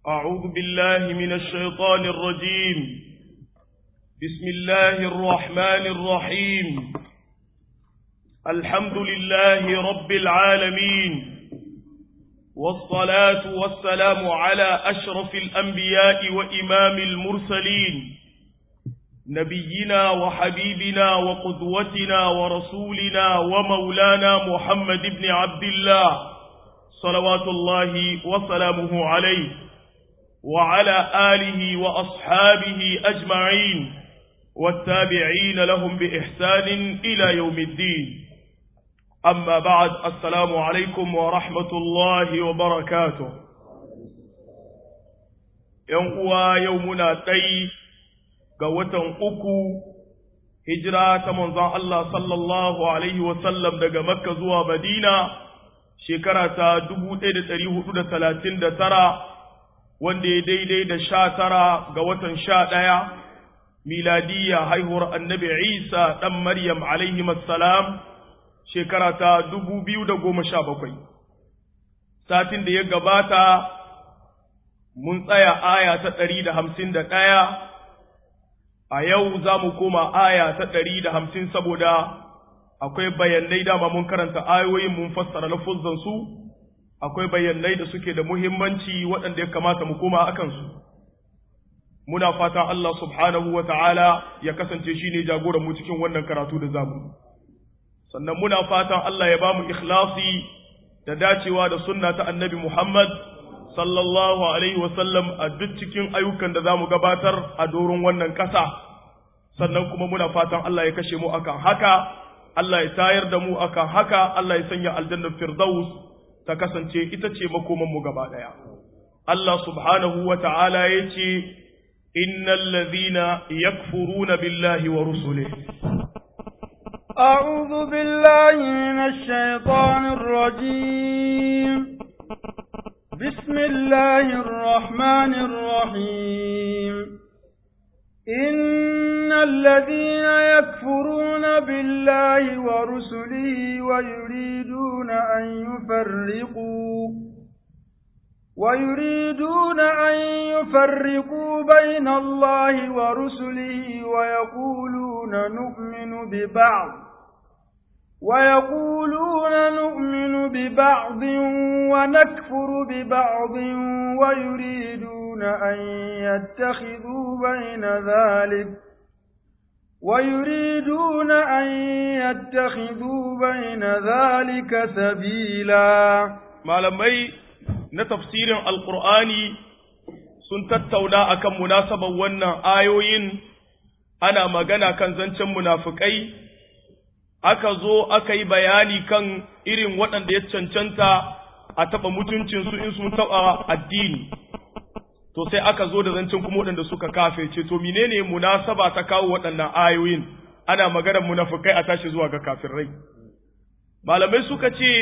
أعوذ بالله من الشيطان الرجيم بسم الله الرحمن الرحيم الحمد لله رب العالمين والصلاة والسلام على أشرف الأنبياء وإمام المرسلين نبينا وحبيبنا وقدوتنا ورسولنا ومولانا محمد بن عبد الله صلوات الله وسلامه عليه وعلى آله وأصحابه أجمعين والتابعين لهم بإحسان إلى يوم الدين أما بعد السلام عليكم ورحمة الله وبركاته يوم يومنا تي قوة أكو هجرة منظر الله صلى الله عليه وسلم دقى مكة زوى مدينة شكرة دبو تيد تريه تلاتين ترى wanda ya daidai da sha tara ga watan sha ɗaya miladiyya haihuwar annabi isa ɗan maryam alaihi salam shekara ta dubu biyu da goma sha bakwai satin da ya gabata mun tsaya aya ta ɗari da hamsin da ɗaya a yau za mu koma aya ta ɗari da hamsin saboda akwai bayanai dama mun karanta ayoyin mun fassara lafuzzansu akwai bayanai da suke da muhimmanci waɗanda ya kamata mu koma a kansu. Muna fatan Allah subhanahu wa ta'ala ya kasance shi ne jagoran mu cikin wannan karatu da zamu. Sannan muna fatan Allah ya ba mu ikhlasi da dacewa da sunna ta annabi Muhammad sallallahu Alaihi wasallam a duk cikin ayyukan da za mu gabatar a doron wannan ƙasa. Sannan kuma muna fatan Allah ya kashe mu akan haka, Allah ya tayar da mu akan haka, Allah ya sanya aljannar Firdaus ta kasance ita ce makomanmu gaba ɗaya. Allah subhanahu wa ta'ala ya ce, Innal ladhina yakfuruna billahi wa rusule. أعوذ بالله من الشيطان الرجيم بسم الله الرحمن الرحيم إن الذين يكفرون بالله ورسله ويريدون أن يفرقوا ويريدون أن يفرقوا بين الله ورسله ويقولون نؤمن ببعض ويقولون نؤمن ببعض ونكفر ببعض ويريدون أن يتخذوا بين ذلك ويريدون أن يتخذوا بين ذلك سبيلا malamai na tafsirin alkur'ani sun tattauna akan munasabar wannan ayoyin ana magana kan zancen munafukai aka zo aka yi bayani kan irin waɗanda ya cancanta a taɓa mutuncinsu in sun taɓa addini to sai aka zo da zancen kuma waɗanda suka kafirce to menene munasaba ta kawo waɗannan ayoyin ana maganar munafukai a tashi zuwa ga kafirai malamai suka ce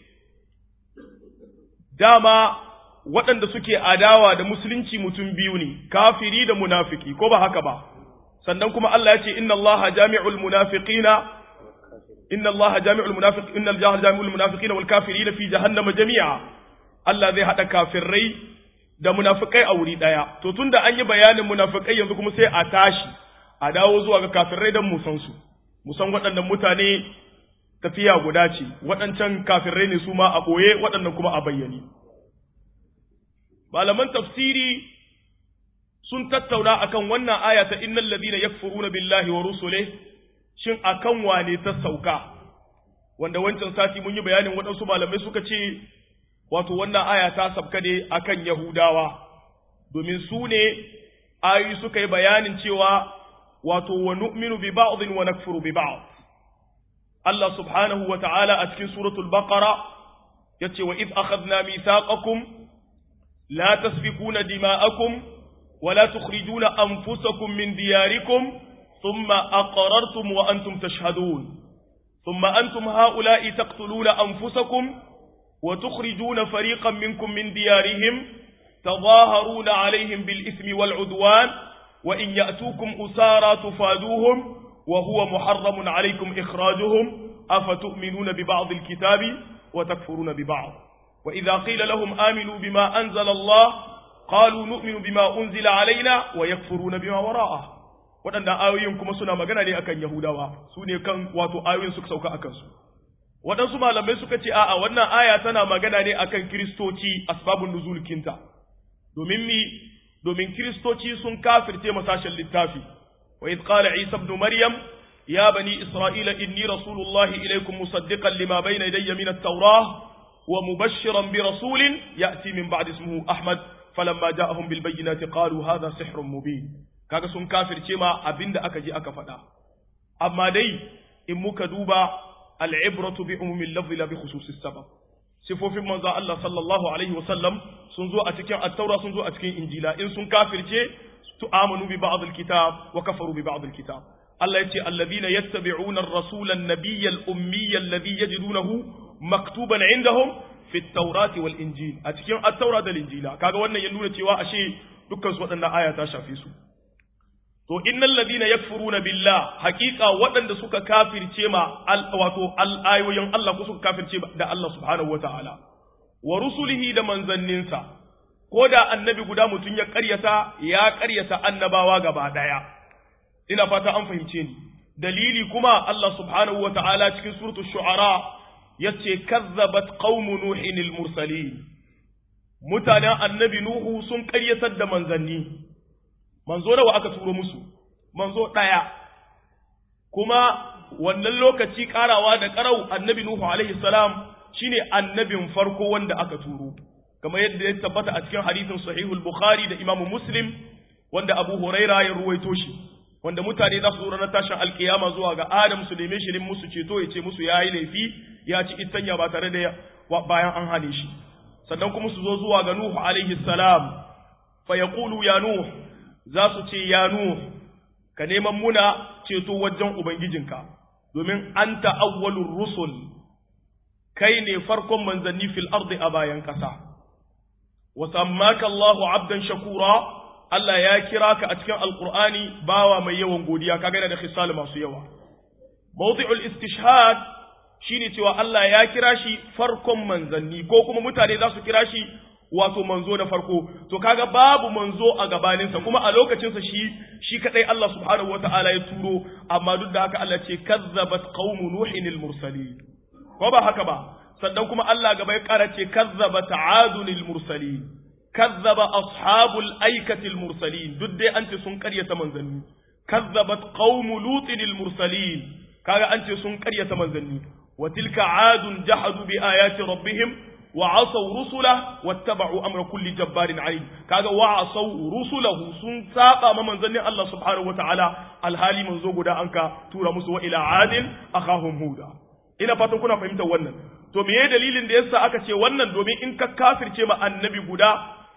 dama waɗanda suke adawa da musulunci mutum biyu ne kafiri da munafiki ko ba haka ba sannan kuma Allah ya ce inna Allah jami'ul munafiqina inna Allah jami'ul munafiq inna Allah jami'ul munafiqina wal kafirina fi jahannama jami'a Allah zai hada kafirai da munafikai a wuri daya to tunda an yi bayanin munafikai yanzu kuma sai a tashi a dawo zuwa ga kafirai dan mu san su mu san waɗannan mutane tafiya guda ce waɗancan kafirai ne su ma a ɓoye waɗannan kuma a bayyane malaman tafsiri sun tattauna akan wannan aya ta innal ladina yakfuruna billahi wa rusule shin akan wane ta sauka wanda wancan sati mun yi bayanin waɗansu malamai suka ce wato wannan aya ta sabka ne akan yahudawa domin su ne ayoyi suka yi bayanin cewa wato wa nu'minu bi ba'dhin wa nakfuru bi ba'd Allah subhanahu wa ta'ala a cikin suratul baqara yace wa id akhadna mithaqakum la tasfikuna dima'akum wa la tukhrijuna anfusakum min diyarikum thumma aqrartum wa antum tashhadun thumma antum ha'ula'i taqtuluna anfusakum wa tukhrijuna fariqan minkum min diyarihim تظاهرون عليهم بالإثم والعدوان وإن يأتوكم أسارى تفادوهم وهو محرم عليكم إخراجهم أفتؤمنون ببعض الكتاب وتكفرون ببعض وإذا قيل لهم آمنوا بما أنزل الله qalu nu'minu bima unzila alaina wa yakfuruna bima wara'a waɗannan ayoyin kuma suna magana ne akan yahudawa su ne kan wato ayoyin suka sauka akan su waɗansu malamai suka ce a'a wannan aya tana magana ne akan kiristoci asbabun nuzul kinta domin mi domin kiristoci sun kafirce masashen littafi wa idh qala isa ibn maryam ya bani isra'ila inni rasulullahi ilaykum musaddiqan lima bayna yadayya min at-taurah wa mubashshiran bi rasulin ya'ti min ba'di ismihi ahmad falamma ja'ahum bil bayyinati qalu hadha sihrun mubin kaga sun kafirce ma abinda aka ji aka faɗa amma dai in muka duba al'ibratu bi umumin lafzi la bi khususis sabab sifofin manzo Allah sallallahu alaihi wa sallam sun zo a cikin at-taura sun zo a cikin injila in sun kafirce tu amanu bi ba'd al-kitab wa kafaru bi ba'd al-kitab Allah yace alladhina yattabi'una ar-rasula an-nabiyya al-ummiyya alladhi yajidunahu maktuban 'indahum fi at-taurati wal injil a cikin at-taura da injila kaga wannan ya nuna cewa ashe dukkan su waɗannan aya ta shafe su to innal ladina yakfuruna billah haqiqa waɗanda suka kafirce ma wato ayoyin Allah ko suka kafirce da Allah subhanahu wataala wa rusulihi da manzanninsa ko da annabi guda mutum ya ƙaryata ya ƙaryata annabawa gaba ɗaya ina fata an fahimce ni dalili kuma Allah subhanahu wataala cikin suratul shu'ara yace kazzabat qaumu nuhin al-mursalin mutanen annabi nuhu sun ƙaryatar da manzanni manzo nawa aka turo musu manzo ɗaya kuma wannan lokaci ƙarawa da ƙarau annabi nuhu alaihi salam shine annabin farko wanda aka turo kamar yadda ya tabbata a cikin hadisin sahihul bukhari da imamu muslim wanda abu huraira ya ruwaito shi wanda mutane za su zo ranar tashin alkiyama zuwa ga adam su neme shi musu ceto ya ce musu ya yi laifi ya ci itanya ba tare da bayan an hane shi sannan kuma su zo zuwa ga nuhu alaihi salam fa yaqulu ya nuhu za su ce ya Nuh ka neman muna ceto wajen Ubangijinka, domin an ta'awwalur rusul, kai ne farkon manzanni fil ardi a bayan ƙasa. Wasammaka Allahu abdan shakura, Allah ya kira ka a cikin Alƙur'ani bawa mai yawan godiya, ka gana da khisal masu yawa. Mawdi'ul istishhad shine cewa Allah ya kira shi farkon manzanni, ko kuma mutane za su kira shi wato manzo na farko to kaga babu manzo a gabaninsa kuma a lokacinsa shi shi kadai Allah subhanahu wata'ala ya turo amma duk da haka Allah ce kazzabat qaumu nuhin al-mursalin ko ba haka ba sannan kuma Allah gaba ya kara ce kazzabat adun al-mursalin kazzaba ashabul aikati al-mursalin duk dai an ce sun karyata manzanni kazzabat qaumu lutin al-mursalin kaga an ce sun karyata manzanni wa tilka adun jahadu bi ayati rabbihim وعصوا رسله واتبعوا امر كل جبار عنيد kaga wa'asau rusulahu sun saba ma manzannin Allah subhanahu wataala alhali manzo guda anka tura musu wa ila adin akhahum huda ina fatan kuna fahimtar wannan to meye dalilin da yasa aka ce wannan domin in ka kafirce ma annabi guda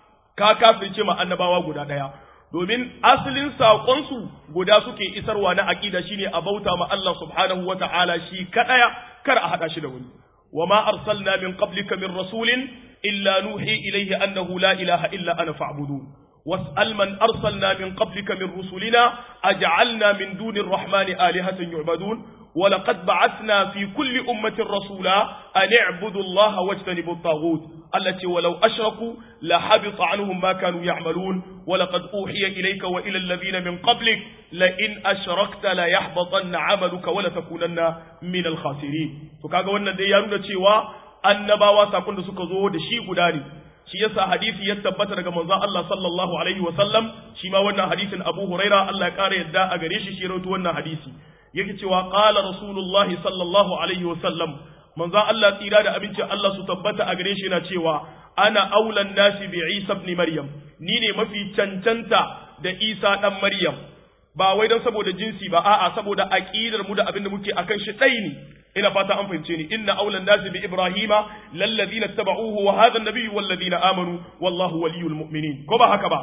ka kafirce ma annabawa guda daya domin asalin saƙon su guda suke isarwa na aqida shine a bauta ma Allah subhanahu wataala shi kadaya kar a hada shi da wani وما أرسلنا من قبلك من رسول إلا نوحي إليه أنه لا إله إلا أنا فاعبدون واسأل من أرسلنا من قبلك من رسلنا أجعلنا من دون الرحمن آلهة يعبدون ولقد بعثنا في كل أمة رسولا أن اعبدوا الله واجتنبوا الطاغوت التي ولو أشركوا لحبط عنهم ما كانوا يعملون ولقد أوحي إليك وإلى الذين من قبلك لئن أشركت ليحبطن عملك ولتكونن من الخاسرين فكاغا wannan dai ya nuna cewa annabawa sakon da suka zo da shi guda ne shi yasa hadisi ya tabbata daga manzon Allah sallallahu alaihi wa sallam shi ma wannan hadisin Abu Huraira Allah ya kare yadda a gare shi shi rawaito wannan hadisi yake cewa qala rasulullahi sallallahu alaihi wa sallam manzon Allah tsira da abincin Allah su tabbata a gare shi yana cewa ana aulan nasi bi Isa ibn Maryam ni ne mafi cancanta da Isa dan Maryam ba wai don saboda jinsi ba a'a saboda aqidar mu da abin da muke akan shi dai ne ina fata an fahimce ni inna aulan nasi bi Ibrahima lallazina tabauhu wa hadha an-nabiyyu wallazina amanu wallahu waliyul mu'minin ko ba haka ba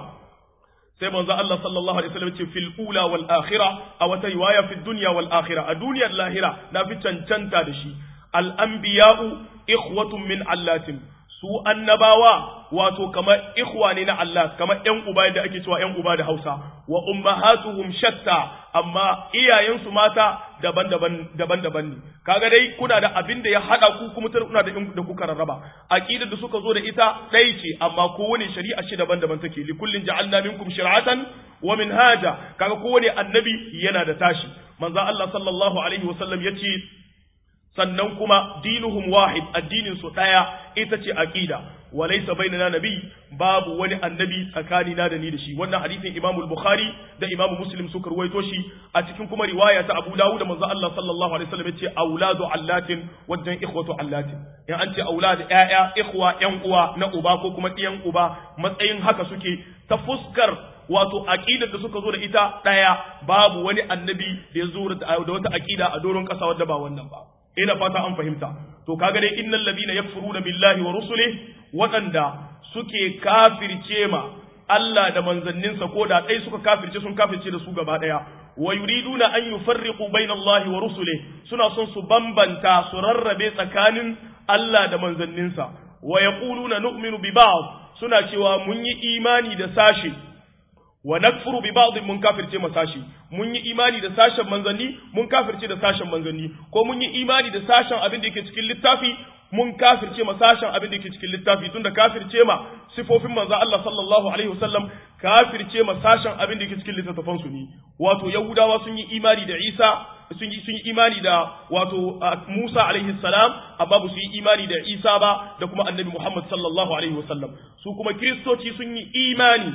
sai manzo Allah sallallahu alaihi wasallam ce fil ula wal akhirah a wata riwaya fi dunya wal akhirah a duniyar lahira na fi cancanta da shi al anbiya'u ikhwatun min allatin su annabawa wato kamar ikhwa ne na Allah kamar ƴan uba da ake cewa ƴan uba da Hausa wa ummahatuhum shatta amma iyayensu mata daban-daban daban-daban ne kaga dai kuna da abin da ya hada ku kuma kuna da da kuka rarraba aqidar da suka zo da ita dai ce amma kowane shari'a shi daban-daban take li kullin ja'alna minkum shir'atan wa minhaja kaga kowane annabi yana da tashi manzo Allah sallallahu alaihi wasallam yace sannan kuma dinuhum wahid addinin su daya ita ce aqida walaysa bainana nabi babu wani annabi tsakani na da ni da shi wannan hadisin Imam al-Bukhari da Imam Muslim suka ruwaito shi a cikin kuma riwaya ta Abu Dawud da manzo Allah sallallahu alaihi wasallam yace auladu allatin wajen ikhwatu allatin in an ce aulad ƴaƴa ikhwa ƴan uwa na uba ko kuma ɗiyan uba matsayin haka suke ta fuskar wato aqidar da suka zo da ita daya babu wani annabi da ya zo da wata aqida a doron kasa wadda ba wannan ba ina fata an fahimta to kaga dai innal ladina yakfuruna billahi wa rusulihi waɗanda suke kafirce ma Allah da manzanninsa ko da ɗai suka kafirce sun kafirce da su gaba ɗaya wa yuriduna an yufarriqu baina Allah wa rusulihi suna son su bambanta su rarrabe tsakanin Allah da manzanninsa wa yaquluna nu'minu bi ba'd suna cewa mun yi imani da sashi wa nakfuru bi ba'd mun kafirce ma sashi mun yi imani da sashen manzanni mun kafirce da sashen manzanni ko mun yi imani da sashen abin da yake cikin littafi mun kafirce ma sashen abin da yake cikin littafi tunda kafirce ma sifofin manzo Allah sallallahu alaihi wasallam kafirce ma sashen abin da yake cikin littattafan su ne wato yahudawa sun yi imani da Isa sun yi sun yi imani da wato Musa alaihi salam amma ba su yi imani da Isa ba da kuma annabi Muhammad sallallahu alaihi wasallam su kuma kristoci sun yi imani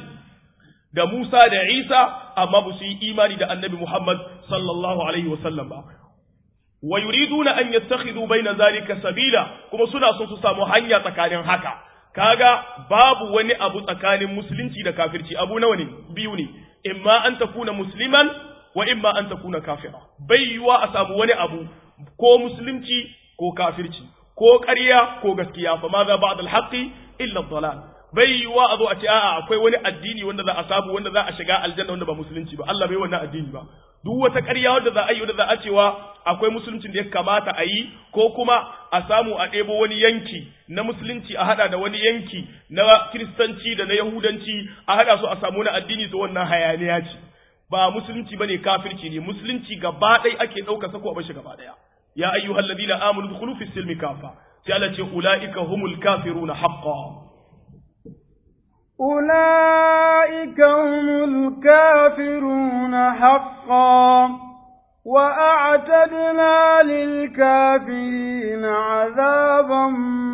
da Musa da Isa amma ba su yi imani da annabi Muhammad sallallahu alaihi wasallam ba wa yuriduna an yattakhidhu baina zalika sabila kuma suna son su samu hanya tsakanin haka kaga babu wani abu tsakanin musulunci da kafirci abu nawa ne biyu ne imma an takuna musliman wa imma an takuna kafira bai yiwa a samu wani abu ko musulunci ko kafirci ko ƙarya ko gaskiya fa ma za ba'd al-haqqi illa ad-dalal bai yiwa a zo a ce a'a akwai wani addini wanda za a samu wanda za a shiga aljanna wanda ba musulunci ba Allah bai wannan addini ba duk wata ƙarya wanda za a yi wanda za a cewa akwai musuluncin da ya kamata a yi ko kuma a samu a ɗebo wani yanki na musulunci a hada da wani yanki na kiristanci da na yahudanci a hada su a samu na addini to wannan hayaniya ce ba musulunci bane kafirci ne musulunci gaba ɗaya ake ɗauka sako a bashi gaba ɗaya ya ayyuhal ladina amanu dukhulu fi silmi kafa sai Allah ce ulaika humul kafiruna haqqan أولئك هم الكافرون حقا وأعتدنا للكافرين عذابا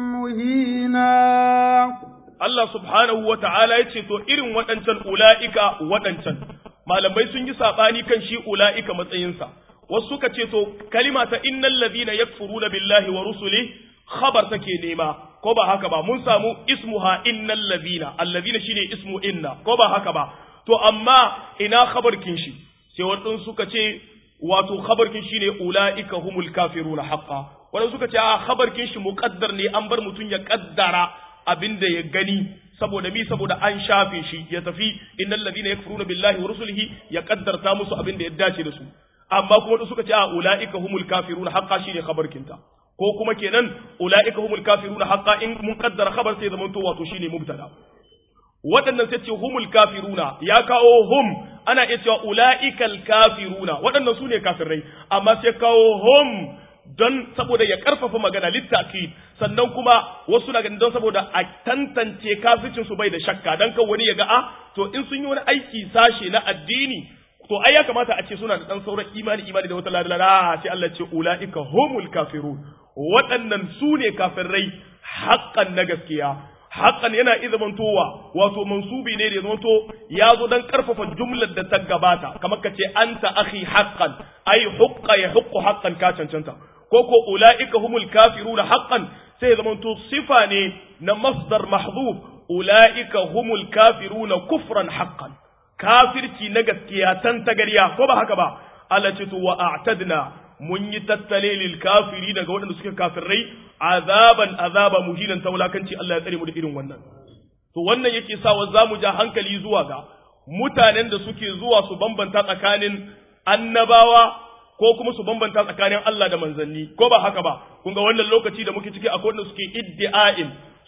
مهينا Allah subhanahu wa ta'ala ya ce, To, irin waɗancan ula'ika waɗancan, malamai sun yi saɓani kan shi ula'ika matsayinsa, wasu suka ce, To, kalima ta innan ladina yakfuruna billahi wa rusuli khabar take nema, ko ba haka ba, mun samu ismuha innan ladina, alladina shine ismu inna, ko ba haka ba, to, amma ina khabarkin shi, sai waɗansu suka ce, wato khabarkin shine ula'ika humul kafiruna haqqa. Waɗansu suka ce, a khabarkin shi muƙaddar ne an bar mutum ya ƙaddara abin da ya gani saboda mi saboda an shafe shi ya tafi innal ladina yakfuruna billahi wa rusulihi ya kaddarta musu abin da ya dace da su amma kuma da suka ce a ulaika humul kafiruna haqqa shine khabar kinta ko kuma kenan ulaika humul kafiruna haqqa in mun kaddara khabar sai zaman to wato shine mubtada waɗannan sai ce humul kafiruna ya kawo hum ana iya cewa ulaikal kafiruna waɗannan su ne kafirai amma sai kawo hum don saboda ya karfafa magana littaki sannan kuma wasu na ganin don saboda a tantance kafircin su bai da shakka dan kan wani ya ga a to in sun yi wani aiki sashe na addini to ai ya kamata a ce suna da dan sauran imani imani da wata ladala sai Allah ce ulaika humul kafirun waɗannan su ne kafirai haƙƙan na gaskiya haƙan yana iya zamantowa wato mansubi ne da ya zamanto ya zo don ƙarfafa jumlar da ta gabata kamar ka ce anta akhi haqqan ai huqqa ya huqqu haqqan ka cancanta ko ko ulaika humul kafiruna haqqan sai ya zamanto sifa ne na masdar mahdhuf ulaika humul kafiruna kufran haqqan kafirci na gaskiya tan tagariya ko ba haka ba Allah ce to wa a'tadna mun yi tattale lil kafiri daga waɗanda suke kafirai azaban azaba muhinan ta wulakanci Allah ya tsare mu da irin wannan to wannan yake sawa za mu ja hankali zuwa ga mutanen da suke zuwa su bambanta tsakanin annabawa ko kuma su bambanta tsakanin Allah da manzanni ko ba haka ba kun ga wannan lokaci da muke ciki akwai wanda suke iddi'ain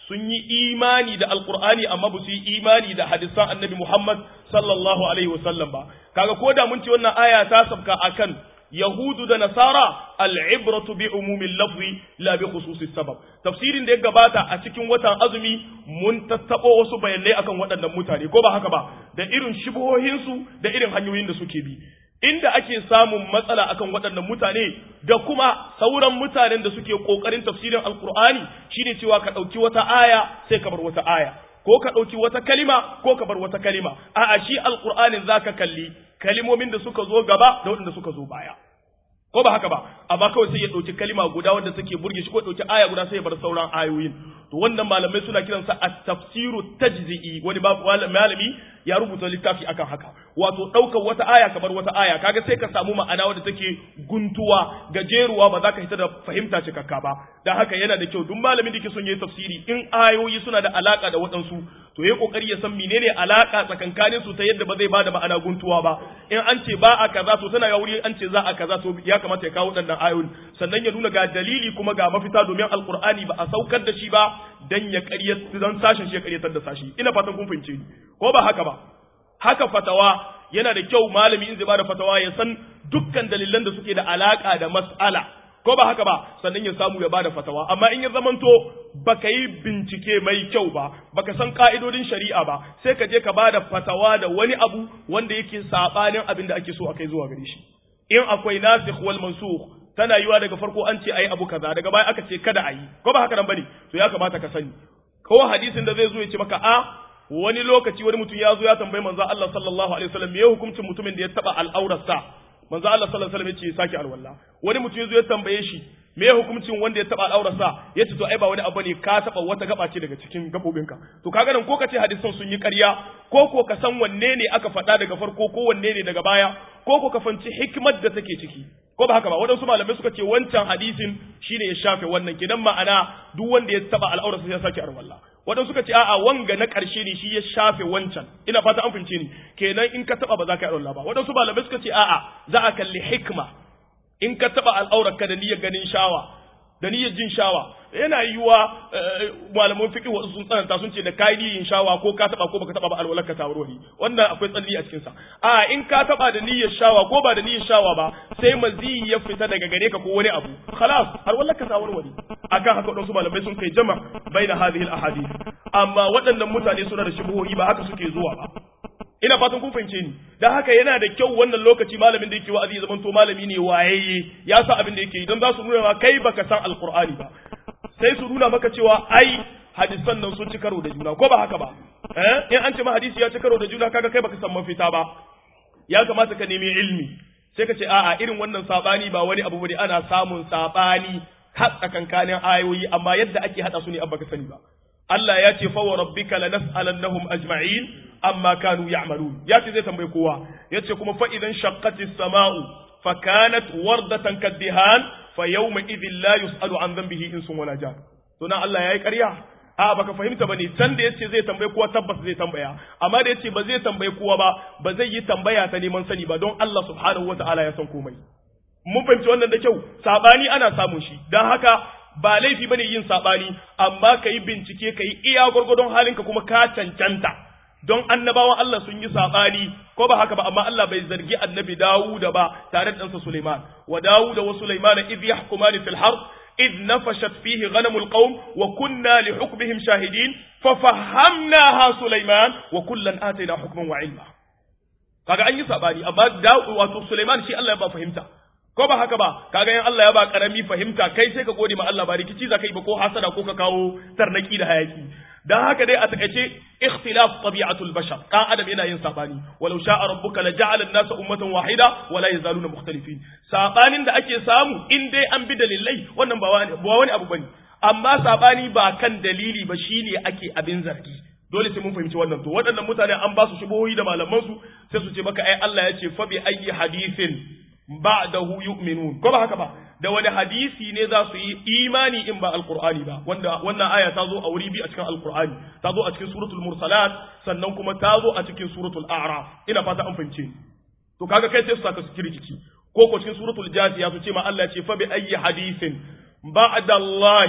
sun yi imani da alqur'ani amma ba su yi imani da hadisan annabi Muhammad sallallahu alaihi wasallam ba kaga ko da mun ce wannan aya ta sabka akan yahudu da nasara al'ibratu bi umumin lafzi la bi khususi sabab tafsirin da ya gabata a cikin watan azumi mun tattabo wasu bayanai akan waɗannan mutane ko ba haka ba da irin shubuhohinsu da irin hanyoyin da suke bi inda ake samun matsala akan waɗannan mutane da kuma sauran mutanen da suke ƙoƙarin tafsirin alkur'ani shine cewa ka ɗauki wata aya sai ka bar wata aya ko ka ɗauki wata kalima ko ka bar wata kalima a'a shi alkur'anin zaka kalli kalimomin da suka zo gaba da waɗanda suka zo baya ko ba haka ba amma kawai sai ya ɗauki kalima guda wanda take burge shi ko ɗauki aya guda sai ya bar sauran ayoyin to wannan malamai suna kiransa at-tafsiru tajzi'i wani malami ya rubuta littafi akan haka wato ɗaukar wata aya kamar wata aya kaga sai ka samu ma'ana wadda take guntuwa gajeruwa ba za ka hita da fahimta cikakka ba dan haka yana da kyau duk malamin da ke son yayi tafsiri in ayoyi suna da alaka da waɗansu to yayi kokari ya san menene alaka tsakankanin su ta yadda ba zai bada ma'ana guntuwa ba in an ce ba a kaza to tana ga wuri an ce za a kaza to ya kamata ya kawo waɗannan ayoyin sannan ya nuna ga dalili kuma ga mafita domin alqur'ani ba a saukar da shi ba dan ya ƙaryata dan sashin shi ya ƙaryatar da sashi ina fatan kun fahimce ni ko ba haka ba haka fatawa yana da kyau malami in zai bada fatawa ya san dukkan dalilan da suke da alaka da mas'ala ko ba haka ba sannan ya samu ya bada fatawa amma in ya zamanto baka yi bincike mai kyau ba baka san ka'idodin shari'a ba sai ka je ka bada fatawa da wani abu wanda yake sabanin abin da ake so a kai zuwa gare shi in akwai nasikh wal mansukh tana yiwa daga farko an ce ayi abu kaza daga baya aka ce kada ayi ko ba haka nan bane to ya kamata ka sani ko hadisin da zai zo ya ce maka a wani lokaci wani mutum ya zo ya tambayi manzo Allah sallallahu alaihi wasallam me hukuncin mutumin da ya taba al'aurarsa manzo Allah sallallahu alaihi wasallam ya ce saki alwala wani mutum ya zo ya tambaye shi me hukuncin wanda ya taba al'aurarsa ya ce to ai ba wani abu ne ka taba wata gaba ce daga cikin gabobinka to kaga nan ko ka ce hadisan sun yi ƙarya ko ko ka san wanne ne aka faɗa daga farko ko wanne ne daga baya ko ko ka fanci hikimar da take ciki ko ba haka ba waɗansu malamai suka ce wancan hadisin shine ya shafe wannan kidan ma'ana duk wanda ya taba al'aurarsa sai ya sake arwalla waɗansu suka ce a'a wanga na ƙarshe ne shi ya shafe wancan ina fata an fince ni kenan in ka taba ba za ka yi arwalla ba waɗansu malamai suka ce a'a za a kalli hikma in ka taba al'aurarka da niyyar ganin shawa da niyyar jin shawa yana yiwuwa malaman fiqh wasu sun tsananta sun ce da kai niyyar shawa ko ka taba ko baka taba ba alwalar ka tawarwari wannan akwai tsalli a cikin sa a in ka taba da niyyar shawa ko ba da niyyar shawa ba sai mazi ya fita daga gare ka ko wani abu khalas alwalar ka tawarwari akan haka wadansu malamai sun kai jama baina hadhihi al-ahadith amma waɗannan mutane suna da shubuhohi ba haka suke zuwa ba ina fatan kun fahimce ni dan haka yana da kyau wannan lokaci malamin da yake wa'azi ya zama to malami ne wayayye ya sa abin da yake yi don za su nuna ma kai baka san alqur'ani ba sai su nuna maka cewa ai hadisan nan sun ci karo da juna ko ba haka ba eh in an ce ma hadisi ya ci karo da juna kaga kai baka san mafita ba ya kamata ka nemi ilmi sai ka ce a'a irin wannan sabani ba wani abu bane ana samun sabani har tsakankanin ayoyi amma yadda ake hada su ne abba ka sani ba Allah ya ce fa wa rabbika lanas'alannahum ajma'in amma kanu ya'malun ya ce zai tambaye kowa ya ce kuma fa idan shaqqatis sama'u fa kanat wardatan kaddihan fa yawma idhin la yus'alu an dhanbihi insun wala jan to nan Allah yayi ƙarya a baka fahimta bane can da yace zai tambaye kowa tabbas zai tambaya amma da yace ba zai tambaye kowa ba ba zai yi tambaya ta neman sani ba don Allah subhanahu wata'ala ya san komai mun fahimci wannan da kyau sabani ana samun shi dan haka ba laifi bane yin sabani amma ka yi bincike ka yi iya gwargwadon halinka kuma ka cancanta don annabawan Allah sun yi sabani ko ba haka ba amma Allah bai zargi annabi Dawuda ba tare da ɗansa Sulaiman wa Dawuda wa Sulaiman idh yahkumani fil harb إذ نفشت فيه غنم القوم وكنا لحكمهم شاهدين ففهمناها سليمان وكلا آتينا حكما وعلما kaga an yi sabani amma da wato Sulaiman shi Allah ya ba fahimta ko ba haka ba kaga yan Allah ya ba karami fahimta kai sai ka gode ma Allah ba rikici za ka yi ba ko hasada ko ka kawo tarnaki da hayaki dan haka dai a takaice ikhtilaf tabi'atul bashar dan adam yana yin sabani walau sha'a rabbuka la ja'ala an-nasa ummatan wahida wa la yazaluna mukhtalifin sabanin da ake samu in dai an bi dalilai wannan ba wani ba wani abu bane amma sabani ba kan dalili ba shine ake abin zargi dole sai mun fahimci wannan to waɗannan mutane an ba su shubuhohi da malaman su sai su ce maka ai Allah ya ce fa bi ayyi hadithin ba'dahu yu'minun ko ba haka ba da wani hadisi ne za su yi imani in ba alqur'ani ba wanda wannan aya ta zo a wuri bi a cikin alqur'ani ta zo a cikin suratul mursalat sannan kuma ta zo a cikin suratul a'raf ina fata an fahimce to kaga kai sai su saka su kirkici ko ko cikin suratul jasiya su ce ma Allah ce fa bi ayyi hadithin ba'da Allah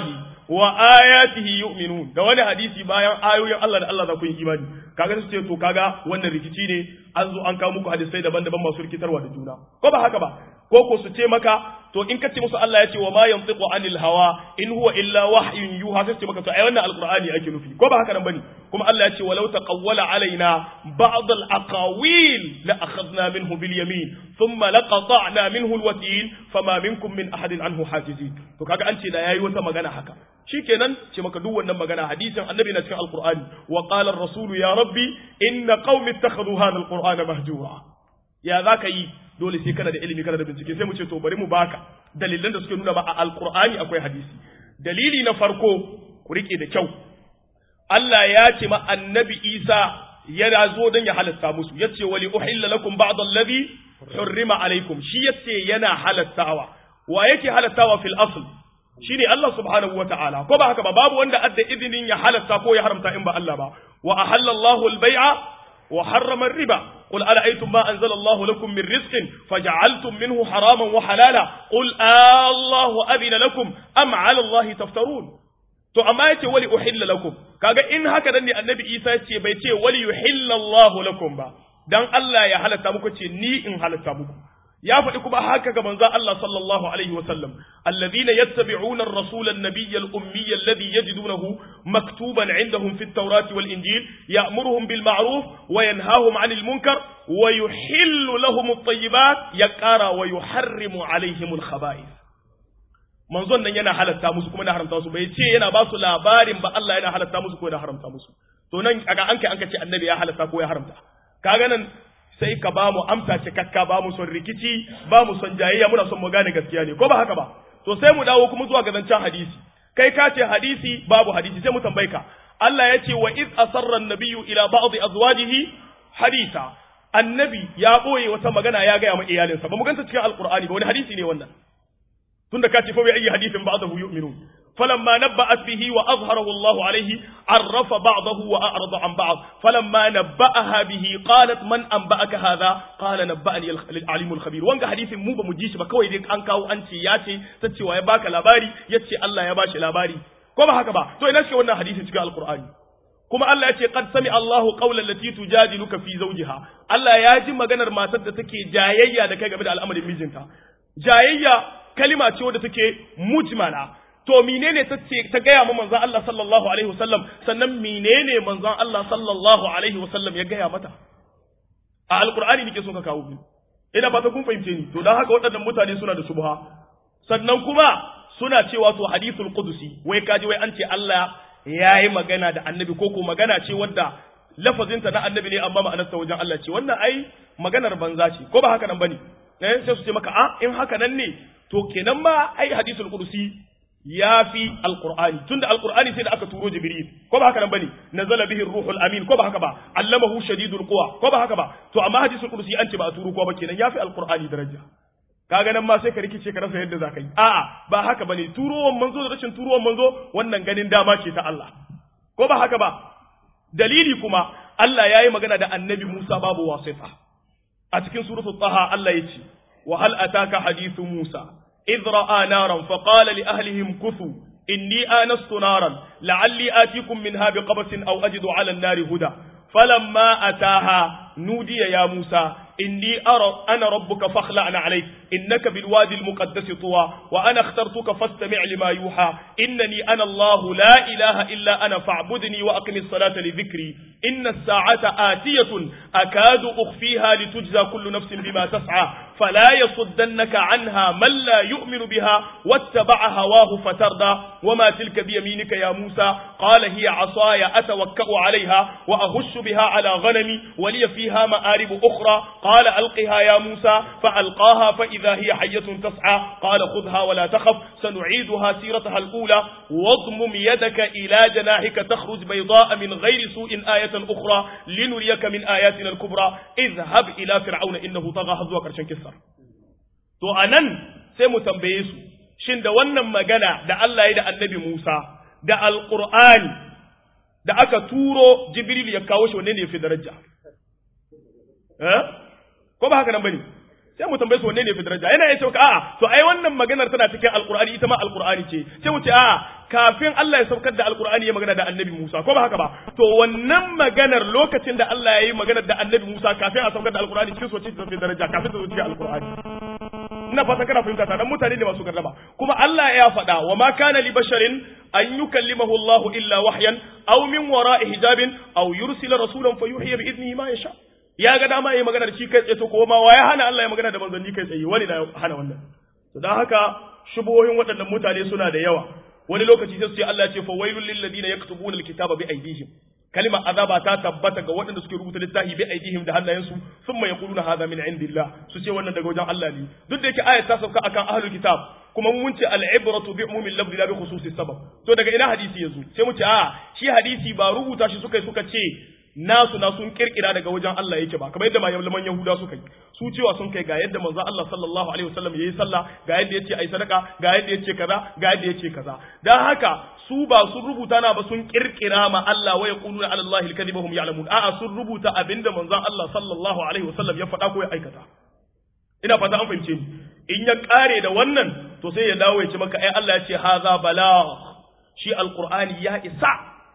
wa ayatihi yu'minun da wani hadisi bayan ayoyin Allah da Allah za ku yi imani kaga su ce to kaga wannan rikici ne an zo an kawo muku hadisai daban-daban masu rikitarwa da juna ko ba haka ba ko ko su ce maka to in kace musu Allah ya ce wa ma yantiqu anil hawa in huwa illa wahyun yuha sai ce maka to ai wannan alqur'ani ake nufi ko ba haka nan bane kuma Allah ya ce walau taqawwala alaina ba'd al aqawil la akhadna minhu bil yamin thumma laqata'na minhu al watil fama minkum min ahadin anhu hajizin to kaga an ce da yayi wata magana haka shikenan ce maka duk wannan magana hadisin annabi na cikin alqur'ani wa qala ar-rasul ya rabbi inna qaumi ittakhadhu hadha al-qur'ana mahjura ya zaka yi dole sai kana da ilimi kana da bincike sai mu ce to bari mu baka dalilan da suke nuna ba a alqur'ani akwai hadisi dalili na farko ku rike da kyau Allah ya ce ma annabi Isa yana zo don ya halatta musu yace wali uhilla lakum ba'd alladhi hurrima alaikum shi yace yana halattawa wa yake halattawa fil asl shine Allah subhanahu wa ta'ala ko ba haka ba babu wanda adda izinin ya halatta ko ya haramta in ba Allah ba wa ahalla Allahu al-bai'a wa harrama ar-riba qul ara'aytum ma anzala Allahu lakum min rizqin faj'altum minhu haraman wa halala qul Allahu adina lakum am 'ala Allahi taftarun to amma yace wali uhilla lakum kaga in haka dan ne annabi Isa ce bai ce wali yuhilla Allahu lakum ba dan Allah ya halatta muku ce ni in halatta muku ya faɗi kuma haka ga manzo Allah sallallahu alaihi wa sallam alladhina yattabi'una ar-rasul an-nabiy al-ummiy alladhi yajidunahu maktuban 'indahum fi at-taurati wal-injil ya'muruhum bil ma'ruf wa yanhahum 'anil munkar wa yuhillu lahum at-tayyibat yaqara wa yuharrimu 'alayhim al-khaba'ith manzon nan yana halatta musu kuma yana haramta musu bai ce yana ba su labarin ba Allah yana halatta musu ko yana haramta musu to nan kaga an kai an ce annabi ya halatta ko ya haramta kaga nan sai ka ba mu amsa cikakka ba mu son rikici ba mu son jayayya muna son mu gane gaskiya ne ko ba haka ba to sai mu dawo kuma zuwa ga zancen hadisi kai ka ce hadisi babu hadisi sai mu tambaye ka Allah ya ce wa iz asarra an-nabiyyu ila ba'd azwajihi hadisa annabi ya boye wata magana ya gaya ma iyalinsa ba mu ganta cikin alqur'ani ba wani hadisi ne wannan tunda ka ce fa bi ayi hadithin ba'dahu yu'minun فلما نبأت به وأظهره الله عليه عرف بعضه وأعرض عن بعض فلما نبأها به قالت من أنبأك هذا قال نبأني العليم الخبير وانك حديث مو بمجيش بكوي ديك أنكاو أنت ياتي تتشي ويباك لاباري يتشي الله يباشي لاباري كما هكذا تو إناش وانا حديث تكا القرآن kuma Allah ya ce qad sami Allahu qawlan lati tujadiluka fi zawjiha Allah ya ji maganar matar da take jayayya da kai game da al'amarin mijinta jayayya kalima ce wadda take mujmala to menene ta ce ta gaya ma manzon Allah sallallahu alaihi wasallam sannan menene manzon Allah sallallahu alaihi wasallam ya gaya mata a alqur'ani nake so ka kawo ni ina ba ta kun fahimce ni to dan haka waɗannan mutane suna da subha sannan kuma suna cewa to hadithul qudusi wai kaji wai an ce Allah yayi magana da annabi ko ko magana ce wadda lafazinta na annabi ne amma ma'anarsa wajen Allah ce wannan ai maganar banza ce ko ba haka nan bane eh sai su ce maka a in haka nan ne to kenan ma ai hadithul qudusi ya fi alqur'ani tunda alqur'ani sai da aka turo jibril ko ba haka nan bane nazala bihi ruhul amin ko ba haka ba allamahu shadidul quwa ko ba haka ba to amma hadisul qudusi an ce ba a turo ko ba kenan ya fi alqur'ani daraja kaga nan ma sai ka rikice ka rasa yadda za ka yi a'a ba haka bane turowan manzo da rashin turowan manzo wannan ganin dama ce ta Allah ko ba haka ba dalili kuma Allah ya yi magana da annabi Musa babu wasita a cikin suratul taha Allah ya ce wa hal ataka hadithu Musa idh ra'a naran fa qala li ahlihim kuthu inni anastu naran la'alli atikum minha biqabasin aw ajidu 'ala an-nari huda falamma ataha nudiya ya Musa إني أرى أنا ربك فاخلعنا عليك إنك بالوادي المقدس طوى وأنا اخترتك فاستمع لما يوحى إنني أنا الله لا إله إلا أنا فاعبدني وأقم الصلاة لذكري إن الساعة آتية أكاد أخفيها لتجزى كل نفس بما تسعى فلا يصدنك عنها من لا يؤمن بها واتبع هواه فتردى وما تلك بيمينك يا موسى قال هي عصاي أتوكأ عليها وأهش بها على غنمي ولي فيها مآرب أخرى قال ألقها يا موسى فألقاها فإذا هي حية تسعى قال خذها ولا تخف سنعيدها سيرتها الأولى واضمم يدك إلى جناحك تخرج بيضاء من غير سوء آية أخرى لنريك من آياتنا الكبرى اذهب إلى فرعون إنه طغى هزوا كرشن كسر to anan sai mu tambaye su shin da wannan magana da Allah ya da annabi Musa da alqur'ani da aka turo Jibril ya kawo shi wanne ne ya fi daraja ko ba haka nan bane sai mu tambaye su wanne ne fi daraja yana ya ce a'a to ai wannan maganar tana cikin alqur'ani ita ma alqur'ani ce sai mu ce a'a kafin Allah ya saukar da alqur'ani ya magana da annabi Musa ko ba haka ba to wannan maganar lokacin da Allah ya yi maganar da annabi Musa kafin a saukar da alqur'ani cikin soce ta fi daraja kafin ta zo cikin alqur'ani ina fata kana fahimta ta dan mutane ne masu gardama kuma Allah ya faɗa wa ma kana li basharin an yukallimahu Allah illa wahyan aw min wara'i hijabin aw yursila rasulan fayuhiya bi idnihi ma yasha ya ga dama yayi magana da shi kai tsaye to ko ma wa ya hana Allah ya magana da manzanni kai tsaye wani na hana wannan to dan haka shubuhohin waɗannan mutane suna da yawa wani lokaci sai su ce Allah ya ce fa wailul lil ladina yaktubuna alkitaba bi aydihim kalma azaba ta tabbata ga waɗanda suke rubuta littafi bi aidihim da hannayensu thumma yaquluna hadha min indillah su ce wannan daga wajen Allah ne duk da yake ayat ta sauka akan ahlul kitab kuma mun ce al-ibratu bi umumil lafzi la bi khususis sabab to daga ina hadisi yazo sai mu ce a shi hadisi ba rubuta shi suka suka ce nasu na sun kirkira daga wajen Allah yake ba kamar yadda malaman Yahuda suka yi su cewa sun kai ga yadda manzo Allah sallallahu alaihi wasallam yayi sallah ga yadda yace ai sadaka ga yadda yace kaza ga yadda yace kaza dan haka su ba sun rubuta na ba sun kirkira ma Allah wa yaquluna ala Allah al-kadhiba hum ya'lamun a'a sun rubuta abinda manzo Allah sallallahu alaihi wasallam ya faɗa ko ya aikata ina fata an fahimce ni in ya kare da wannan to sai ya dawo ya ce maka ai Allah ya ce haza balagh shi alqur'ani ya isa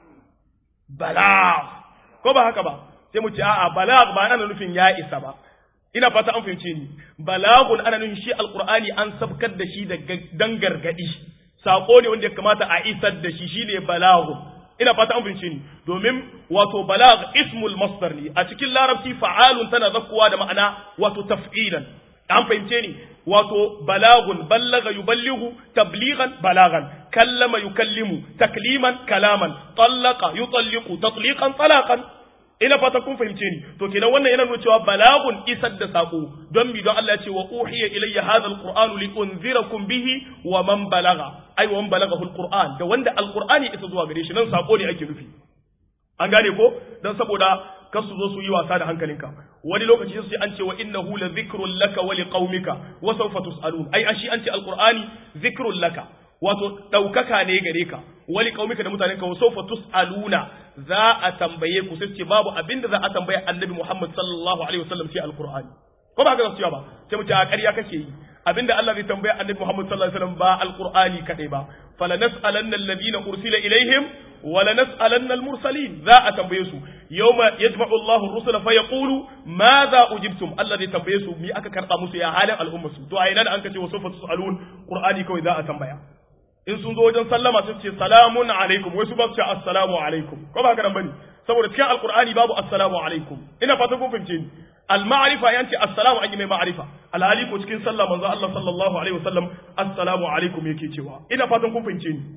balagh ko ba haka ba sai mu ce a'a balagh ba ana nufin ya isa ba ina fata an fahimce ni balagun ana nufin shi alqur'ani an sabkar da shi da dan gargadi sako ne wanda ya kamata a isar da shi shine balagun ina fata an fahimce ni domin wato balag ismul masdar ne a cikin larabci fa'alun tana zakkuwa da ma'ana wato taf'ilan an fahimce ni wato balagun ballaga yuballighu tablighan balagan kallama yukallimu takliman kalaman tallaqa yutalliqu tatliqan talaqan ina fata kun fahimce ni to kenan wannan yana nuna cewa balagun isar da sako don mi don Allah ya ce wa uhiya ilayya hadha alquran li unzirakum bihi wa man balaga ai wa man balagahu alquran da wanda alqurani isa zuwa gare shi nan sako ne ake nufi an gane ko dan saboda kar su zo su yi wasa da hankalinka wani lokaci su ce an ce wa innahu la dhikrun laka wa liqaumika wa sawfa tusalun ai ashi an ce alqurani dhikrun laka wato ɗaukaka ne gare ka wali kaumika da mutanen ka sofa tus'aluna za a tambaye ku sai ce babu abin da za a tambaye annabi Muhammad sallallahu alaihi wasallam sai alqur'ani ko ba haka za ba sai mu ce a ƙarya kake yi abinda Allah zai tambaye annabi Muhammad sallallahu alaihi wasallam ba alqur'ani kadai ba falanas'alanna alladhina ursila ilaihim wa lanas'alanna almursalin za a tambaye su yawma yajma'u Allahu ar-rusula fa yaqulu madha ujibtum Allah zai tambaye su mi aka karba musu ya halin al'umma su to a ina da an kace wa sofa tusalun qur'ani kawai za a tambaya in sun zo wajen sallama sun ce salamun alaikum wai su ba su ce assalamu alaikum ko ba haka nan bane saboda cikin alqur'ani babu assalamu alaikum ina fatan kun fahimce ni al-ma'rifa yanci assalamu an yi mai ma'rifa alhali ko cikin sallah manzo Allah sallallahu alaihi wasallam assalamu alaikum yake cewa ina fatan kun fahimce ni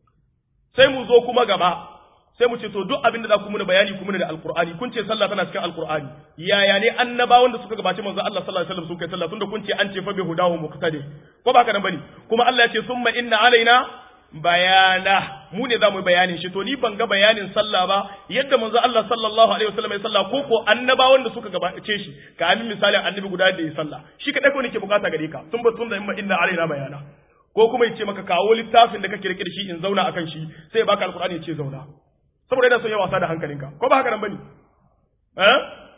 sai mu zo kuma gaba sai mu ce to duk abin da za ku muna bayani ku muna da alqur'ani kun ce sallah tana cikin alqur'ani yaya ne annabawan da suka gabaci manzo Allah sallallahu alaihi wasallam sun kai sallah tunda kun ce an ce fa bi hudahu muqtadi ko ba haka nan bane kuma Allah ya ce summa inna alaina bayana mu ne za mu yi bayanin shi to ni ban ga bayanin sallah ba yadda manzo Allah sallallahu alaihi wasallam ya sallah ko ko annabawan da suka gabace shi ka amin misali annabi guda da ya sallah shi kadai ko nake bukata gare ka sun ba sun da inna alaina bayana ko kuma ya ce maka kawo littafin da kake rike da shi in zauna akan shi sai ya baka alqur'ani ya ce zauna saboda yana son ya wasa da hankalinka ko ba haka nan bane eh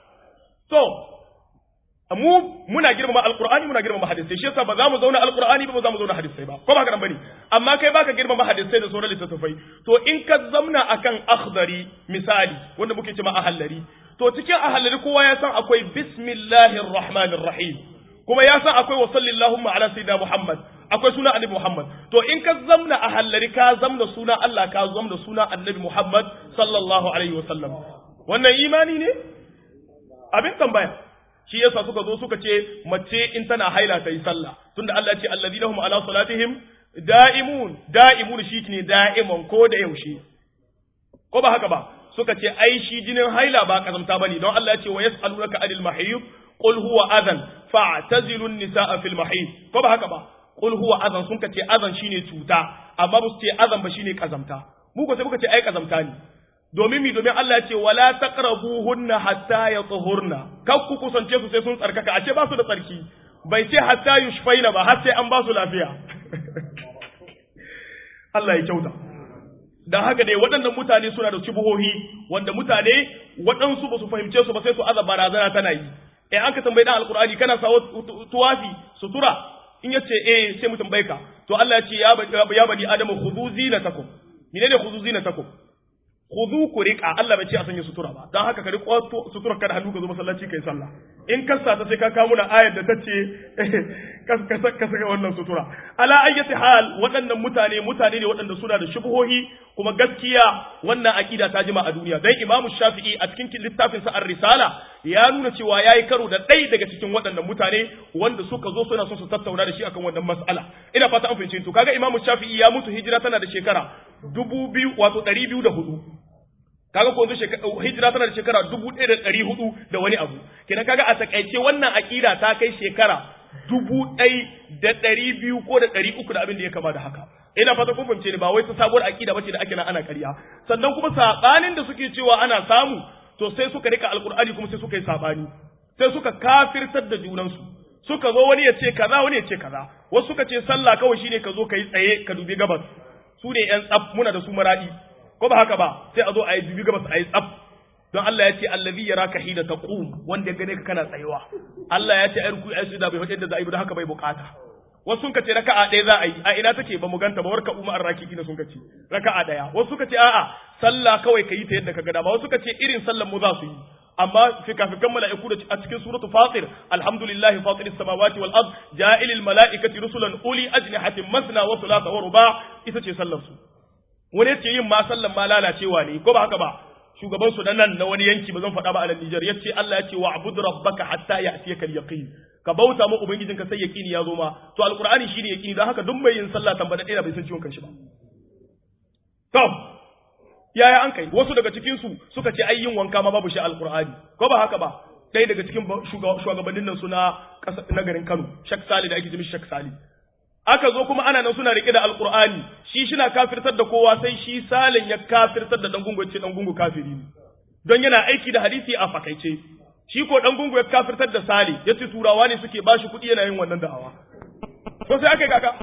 so mu muna girmama alqur'ani muna girmama hadisai shi yasa ba za mu zauna alqur'ani ba ba za mu zauna hadisai ba ko ba haka nan bane amma kai baka girmama hadisai da sauran littattafai to in ka zamna akan akhdari misali wanda muke cewa ahallari to cikin ahallari kowa ya san akwai bismillahir rahmanir rahim kuma ya san akwai wa sallallahu ala sayyidina muhammad akwai suna annabi Muhammad to in ka zamna a hallari ka zamna suna Allah ka zamna suna annabi Muhammad sallallahu alaihi wasallam wannan imani ne abin tambaya shi yasa suka zo suka ce mace in tana haila ta yi sallah tunda Allah ya ce alladhina hum ala salatihim da'imun da'imun shi ne da'iman ko da yaushe ko ba haka ba suka ce ai shi jinin haila ba kazamta bane don Allah ya ce wa yas'alunaka anil mahiyyu qul huwa adhan fa'tazilu an-nisaa fil mahiyy ko ba haka ba qul huwa azan sun ce azan shine cuta amma ba su ce azan ba shine kazamta mu ko sai muka ce ai kazamta ne domin mi domin Allah ya ce wala taqrabuhunna hatta yatahurna kar ku kusance su sai sun tsarkaka a ce ba su da tsarki bai ce hatta yushfaina ba har sai an ba su lafiya Allah ya kyauta dan haka dai waɗannan mutane suna da cibuhohi wanda mutane waɗansu ba su fahimce su ba sai su aza barazana tana yi eh an ka tambayi dan alqur'ani kana sawo tuwafi sutura in yace eh sai mu tambaye ka to Allah ya ce ya ya bani adamu khudhu zinatakum menene khudhu zinatakum khudhu ku riqa Allah bai ce a sanya sutura ba dan haka ka riƙo sutura kada hannu ka zo masallaci kai sallah in ka sa ta sai ka kawo muna ayar da ta ce ka saka wannan sutura ala ayyati hal waɗannan mutane mutane ne waɗanda suna da shubuhohi kuma gaskiya wannan akida ta jima a duniya dan imamu shafi'i a cikin littafin sa ar-risala ya nuna cewa yayi karo da ɗaya daga cikin waɗannan mutane wanda suka zo suna son su tattauna da shi akan wannan mas'ala ina fata an fahimce to kaga imamu shafi'i ya mutu hijira tana da shekara dubu biyu wato ɗari biyu da hudu kaga ko yanzu hijira tana da shekara dubu ɗaya da ɗari hudu da wani abu kenan kaga a takaice wannan aƙida ta kai shekara dubu ɗai da ɗari biyu ko da ɗari uku da abin da ya kama da haka ina fata kun fahimce ni ba wai ta sabuwar aƙida bace da ake nan ana ƙarya sannan kuma saɓanin da suke cewa ana samu to sai suka rika alƙur'ani kuma sai suka yi saɓani sai suka kafirtar da junansu suka zo wani ya ce kaza wani ya ce kaza wasu suka ce sallah kawai shine ka zo ka yi tsaye ka dubi gabas su ne yan tsaf muna da su maradi ko ba haka ba sai a zo a yi dubi gabas a yi tsaf don Allah ya ce allazi yaraka hina taqum wanda ya gane ka kana tsayuwa Allah ya ce ai ruku ai sujuda bai faɗi da za a yi don haka bai bukata wasu sun kace raka'a ɗaya za a yi a ina take ba mu ganta ba warka umma arraki ina sun kace raka'a ɗaya wasu suka ce a'a sallah kawai ka yi ta yadda ka ga dama wasu suka ce irin sallan mu za su yi amma fikafikan mala'iku da a cikin suratu fatir alhamdulillahi fatir samawati wal ard ja'ilil mala'ikati rusulan uli ajnihatin masna wa thulatha wa ruba ita ce sallar su wani yace yin ma sallan ma lalacewa ne ko ba haka ba shugaban su nan na wani yanki ba zan faɗa ba a Nijar yace Allah yace wa abud rabbaka hatta ya'tiyaka al-yaqin ka bauta mu ubangijinka sai yaqini ya zo ma to alqur'ani shine yaqini dan haka duk mai yin sallah tambada ɗaya bai san ciwon kanshi ba to yaya an kai wasu daga cikin su suka ce ai yin wanka ma babu shi alqur'ani ko ba haka ba ɗaya daga cikin shugabannin nan suna na garin Kano Shak Sali da ake jimi Shak Sali aka zo kuma ana nan suna rike da alqur'ani shi shina kafirtar da kowa sai shi salin ya kafirtar da dan gungu ce dan gungu kafiri ne don yana aiki da hadisi a fakaice shi ko dan gungu ya kafirtar da sali yace turawa ne suke bashi kuɗi yana yin wannan da'awa to sai aka yi kaka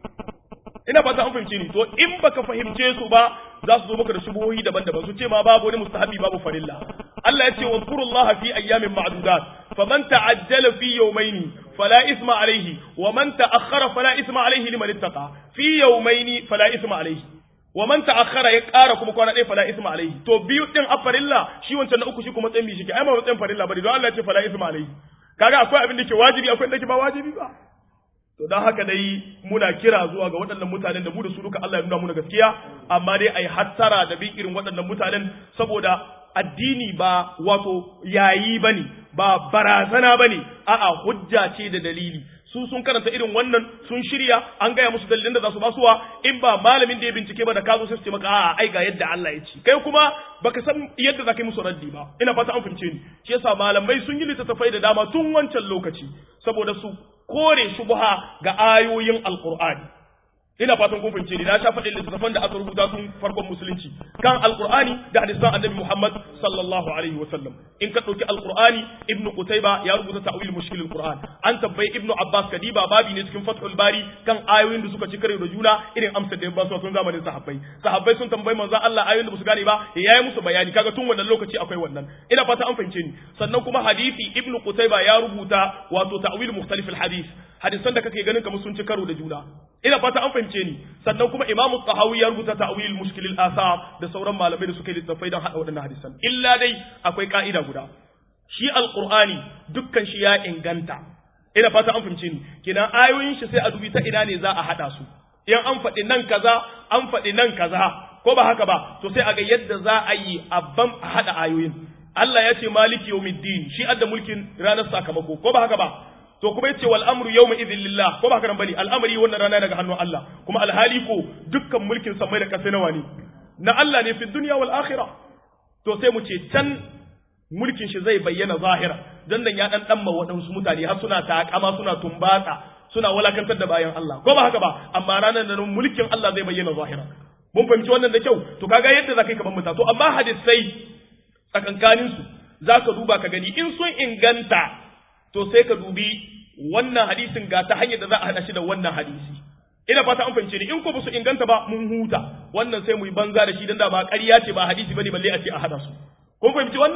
ina fata an fahimce ni to in baka fahimce su ba za su zo maka da shubuhohi daban-daban su ce ma babu wani mustahabi babu farilla Allah ya ce wa zkurullaha fi ayyamin ma'dudat faman ta'ajjala fi yawmayn fala isma alayhi wa man ta'akhkhara fala isma alayhi liman ittaqa fi yawmayn fala isma alayhi wa man ta'akhkhara ya ƙara kuma kwana ɗaya fala isma alayhi to biyu din a farilla shi wancan na uku shi kuma matsayin bi shi ke ai ma matsayin farilla bane don Allah ya ce fala isma alayhi kaga akwai abin da ke wajibi akwai da ke ba wajibi ba to don haka dai muna kira zuwa ga waɗannan mutanen da mu da su duka Allah ya nuna muna gaskiya amma dai ai hattara da bin irin waɗannan mutanen saboda addini ba wato yayi bane ba barazana bane a'a hujja ce da dalili su sun karanta irin wannan sun shirya an gaya musu dalilin da za su basuwa in ba malamin da ya bincike ba da ka zo sai su ce maka a'a ai ga yadda Allah ya ce kai kuma baka san yadda za ka yi musu raddi ba ina fata an fahimce ni shi yasa malamai sun yi littattafai da dama tun wancan lokaci saboda su kore shubha ga ayoyin alqur'ani ina fatan kun fahimce ni na sha faɗin littattafan da aka rubuta tun farkon musulunci kan alqur'ani da hadisan annabi Muhammad sallallahu alaihi wa sallam in ka dauki alqur'ani ibnu qutayba ya rubuta ta'wil mushkil alqur'an an tabbai ibnu abbas kadiba babi ne cikin fathul bari kan ayoyin da suka ci kare da juna irin amsar da ya ba su tun zamanin sahabbai sahabbai sun tambayi manzo Allah ayoyin da ba su gane ba ya yi musu bayani kaga tun wannan lokaci akwai wannan ina fata an fahimce ni sannan kuma hadisi ibnu qutayba ya rubuta wato ta'wil mukhtalif alhadith hadisan da kake ganin kamar sun ci karo da juna ina fata an fahimce ni sannan kuma imamu tahawi ya rubuta ta'wil mushkil al-asar da sauran malamai da suka yi littafai don hada waɗannan hadisan illa dai akwai ka'ida guda shi alqur'ani dukkan shi ya inganta ina fata an fahimce ni kina ayoyin shi sai a dubi ta ina ne za a hada su in an faɗi nan kaza an faɗi nan kaza ko ba haka ba to sai a ga yadda za a yi abban a hada ayoyin Allah ya ce maliki yawmiddin shi adda mulkin ranar sakamako ko ba haka ba to kuma yace wal amru yawma idhil lillah ko ba haka nan bane al'amari wannan rana daga hannun Allah kuma alhali ko dukkan mulkin samai da kasai nawa ne na Allah ne fi dunya wal akhirah to sai mu ce can mulkin shi zai bayyana zahira dan dan ya dan dan ma wadansu mutane har suna takama suna tumbatsa suna walakantar da bayan Allah ko ba haka ba amma ranar nan mulkin Allah zai bayyana zahira mun fahimci wannan da kyau to kaga yadda zakai ka bambanta to amma hadisai tsakankanin su zaka duba ka gani in sun inganta to sai ka dubi wannan hadisin ga ta hanyar da za a hada shi da wannan hadisi ina fata an fahimce ni in ko ba su inganta ba mun huta wannan sai mu yi banza da shi dan da ba ƙarya ce ba hadisi bane balle a ce a hada su kun fahimci wannan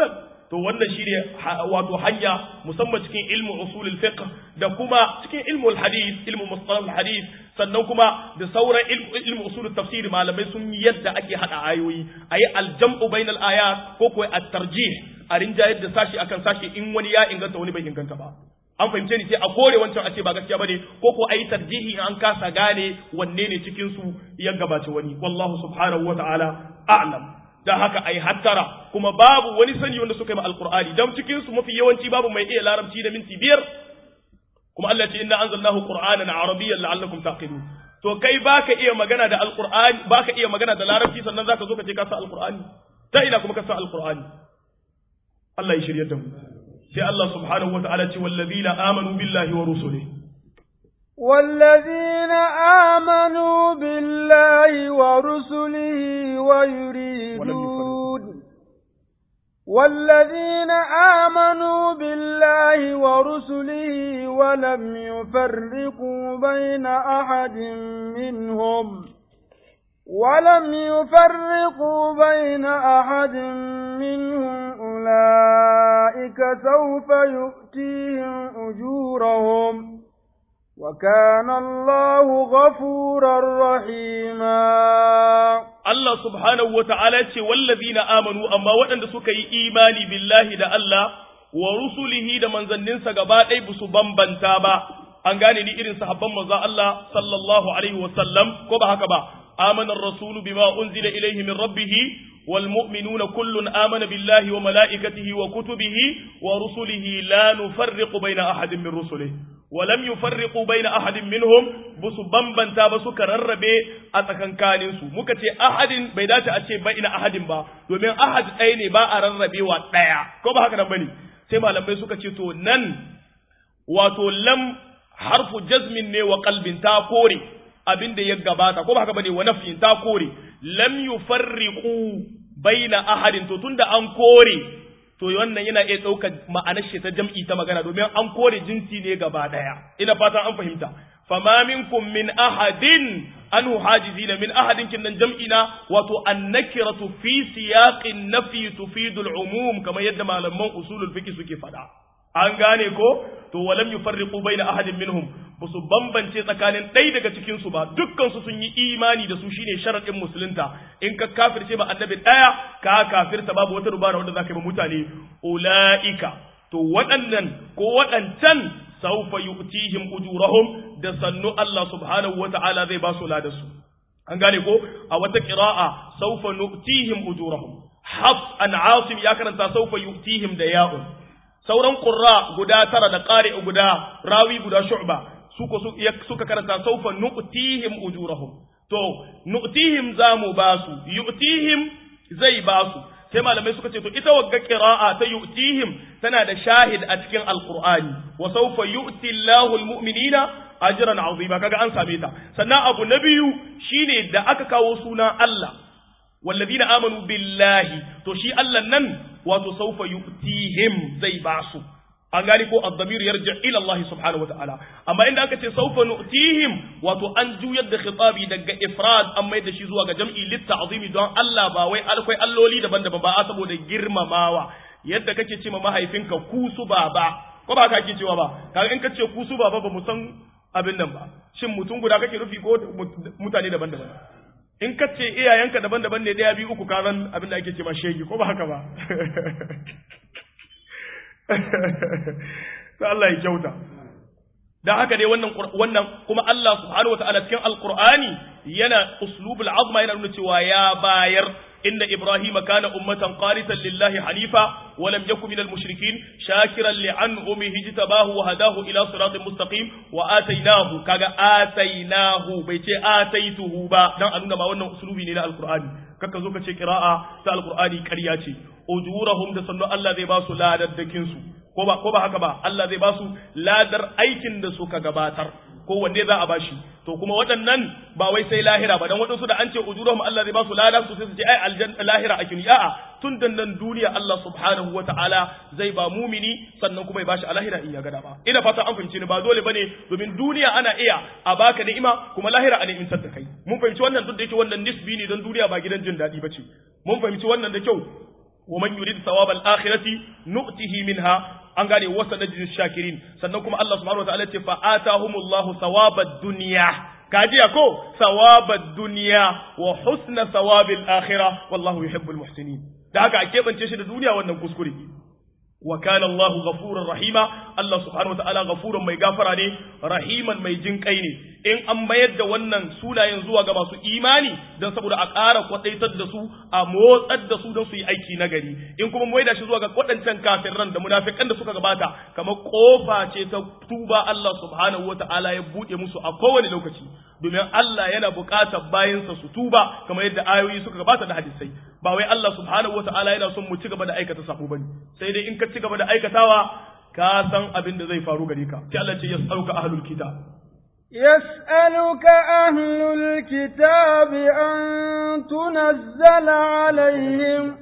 to wannan shine wato hanya musamman cikin ilmu usulul fiqh da kuma cikin ilmu hadith ilmu mustalah hadith sannan kuma da sauran ilmu usulul tafsir malamai sun yi yadda ake hada ayoyi ayi aljam'u bainal ayat ko ko at-tarjih a rinjayar da sashi akan sashi in wani ya inganta wani bai inganta ba an fahimce ni sai a kore wancan a ce ba gaskiya bane ko ko ayi tarjihi an kasa gane wanne ne cikin su ya gabace wani wallahu subhanahu wataala a'lam da haka ai hattara kuma babu wani sani wanda suka yi ma alqur'ani dan cikin su mafi yawanci babu mai iya larabci da minti biyar kuma Allah ce inna anzalnahu qur'anan arabiyyan la'allakum taqilun to kai baka iya magana da alqur'ani baka iya magana da larabci sannan zaka zo ka ce ka sa alqur'ani ta ina kuma ka sa alqur'ani Allah ya shirye da mu sai Allah subhanahu wa ta'ala ce wallazina amanu billahi wa rusulihi والذين آمنوا بالله ورسله ويريدون والذين آمنوا بالله ورسله ولم يفرقوا بين أحد منهم ولم يفرقوا بين أحد منهم أولئك سوف يؤتيهم أجورهم وكان الله غفورا رحيما Allah subhanahu wa ta'ala ce wallazina amanu amma waɗanda suka yi imani billahi da Allah wa rusulihi da manzanninsa gaba ɗaya ba su bambanta ba an gane ni irin sahabban manzon Allah sallallahu alaihi wa sallam ko ba haka ba amana ar-rasulu bima unzila ilayhi min rabbih wal mu'minuna kullun amana billahi wa malaikatihi wa kutubihi wa rusulihi la nufarriqu baina ahadin min rusulihi ولم يفرقوا بين أحد منهم بس بمبنتا بس كرربي أتكنكانين سو muka ce ahadin bai dace a ce bai ina ahadin ba domin ahad ɗaya ne ba a rarrabewa ɗaya ko ba haka nan bane sai malamai suka ce to nan wato lam harfu jazmin ne wa qalbin ta kore abin da ya gabata ko ba haka bane wa nafyin ta kore lam yufarriqu baina ahadin to tunda an kore to wannan yana iya ɗaukar ma'anar shi ta jam'i ta magana domin an kore jinsi ne gaba ɗaya ina fatan an fahimta fama minkum min ahadin anhu hajizina min ahadin kinnan jam'i na wato annakiratu fi siyaqin nafi tufidu al-umum kamar yadda malaman usulul fiqh suke faɗa an gane ko to walam yufarriqu baina ahadin minhum ba su bambance tsakanin ɗaya daga cikin su ba dukkan su sun yi imani da su shine sharadin musulunta in ka kafirce ba annabi ɗaya ka kafirta babu wata dubara wanda zaka yi ba mutane ulaika to waɗannan ko waɗancan saufa yu'tihim ujurahum da sannu Allah subhanahu wata'ala zai ba su ladarsu an gane ko a wata qira'a saufa nu'tihim ujurahum hafs an asim ya karanta saufa yu'tihim da ya'un sauran qurra guda tara da qari'u guda rawi guda shu'ba suka suka karanta saufa nu'tihim ujurahum to nu'tihim zamu basu yu'tihim zai basu sai malamai suka ce to ita wagga qira'a ta yu'tihim tana da shahid a cikin alqur'ani wa sawfa yu'ti Allahu almu'minina ajran 'azima kaga an same ta sannan abu na biyu shine da aka kawo suna Allah walladina amanu billahi to shi Allah nan wato sawfa yu'tihim zai basu an gani ko ad-damir yarji ila Allah subhanahu wa ta'ala amma inda aka ce sawfa nu'tihim wato an juyar da khitabi daga ifrad an mai da shi zuwa ga jam'i litta'zimi don Allah ba wai alkwai alloli daban-daban ba a saboda girmamawa yadda kake ce ma mahaifinka kusu baba ko ba ka ake cewa ba kaga in ka ce kusu baba ba mu san abin nan ba shin mutum guda kake rufi ko mutane daban-daban in ka ce iyayenka daban-daban ne daya biyu uku karan abin da ake ce ma shegi ko ba haka ba sai Allah ya kyauta dan haka dai wannan wannan kuma Allah subhanahu wataala cikin alqur'ani yana uslubul azma yana nuna cewa ya bayar inna ibrahima kana ummatan qanitan lillahi hanifa wa lam yakun minal mushrikin shakiran li an'umihi jtabahu wa hadahu ila siratin mustaqim wa atainahu kaga atainahu bai ce ataituhu ba dan a nuna ma wannan uslubi ne na alqur'ani kaka zo ka ce qira'a ta alqur'ani ƙarya ce ujurahum da sannu Allah zai ba su ladaddakin su ko ba ko ba haka ba Allah zai ba su ladar aikin da suka gabatar ko wanne za a bashi to kuma waɗannan ba wai sai lahira ba dan waɗansu da an ce ujurahum Allah zai ba su ladar su sai su ce ai aljanna lahira akin a'a tun da nan duniya Allah subhanahu wata'ala zai ba mumini sannan kuma ya bashi a lahira in ya gada ba ina fata an fahimci ni ba dole bane domin duniya ana iya a baka ni'ima kuma lahira a ni'imtar da kai mun fahimci wannan duk da yake wannan nisbi ne don duniya ba gidan jin daɗi bace mun fahimci wannan da kyau wa man yurid thawab al-akhirati nu'tihi minha an gane wasa najis shakirin sannan kuma Allah subhanahu wa ta'ala ce fa atahumullahu thawabad dunya kajiya ko thawabad dunya wa husna thawabil akhirah wallahu yuhibbul muhsinin da haka a keɓance shi da duniya wannan kuskure wa kana Allahu ghafurur rahima Allah subhanahu wa ta'ala ghafurun mai gafara ne rahiman mai jin kai ne in an mayar da wannan sunayen zuwa ga masu imani dan saboda a ƙara kwadaitar da su a motsar da su don su yi aiki na gari in kuma mai da shi zuwa ga waɗancan kafirran da munafikan da suka gabata kamar kofa ce ta tuba Allah subhanahu wa ta'ala ya buɗe musu a kowane lokaci domin Allah yana buƙatar bayansa su tuba kamar yadda ayoyi suka gabata da hadisai ba wai Allah subhanahu wata'ala yana son mu ci gaba da aikata sabo bane sai dai in ka ci gaba da aikatawa ka san abin da zai faru gare ka sai Allah ce yas'aluka ahlul kitab يسألك أهل الكتاب أن تنزل عليهم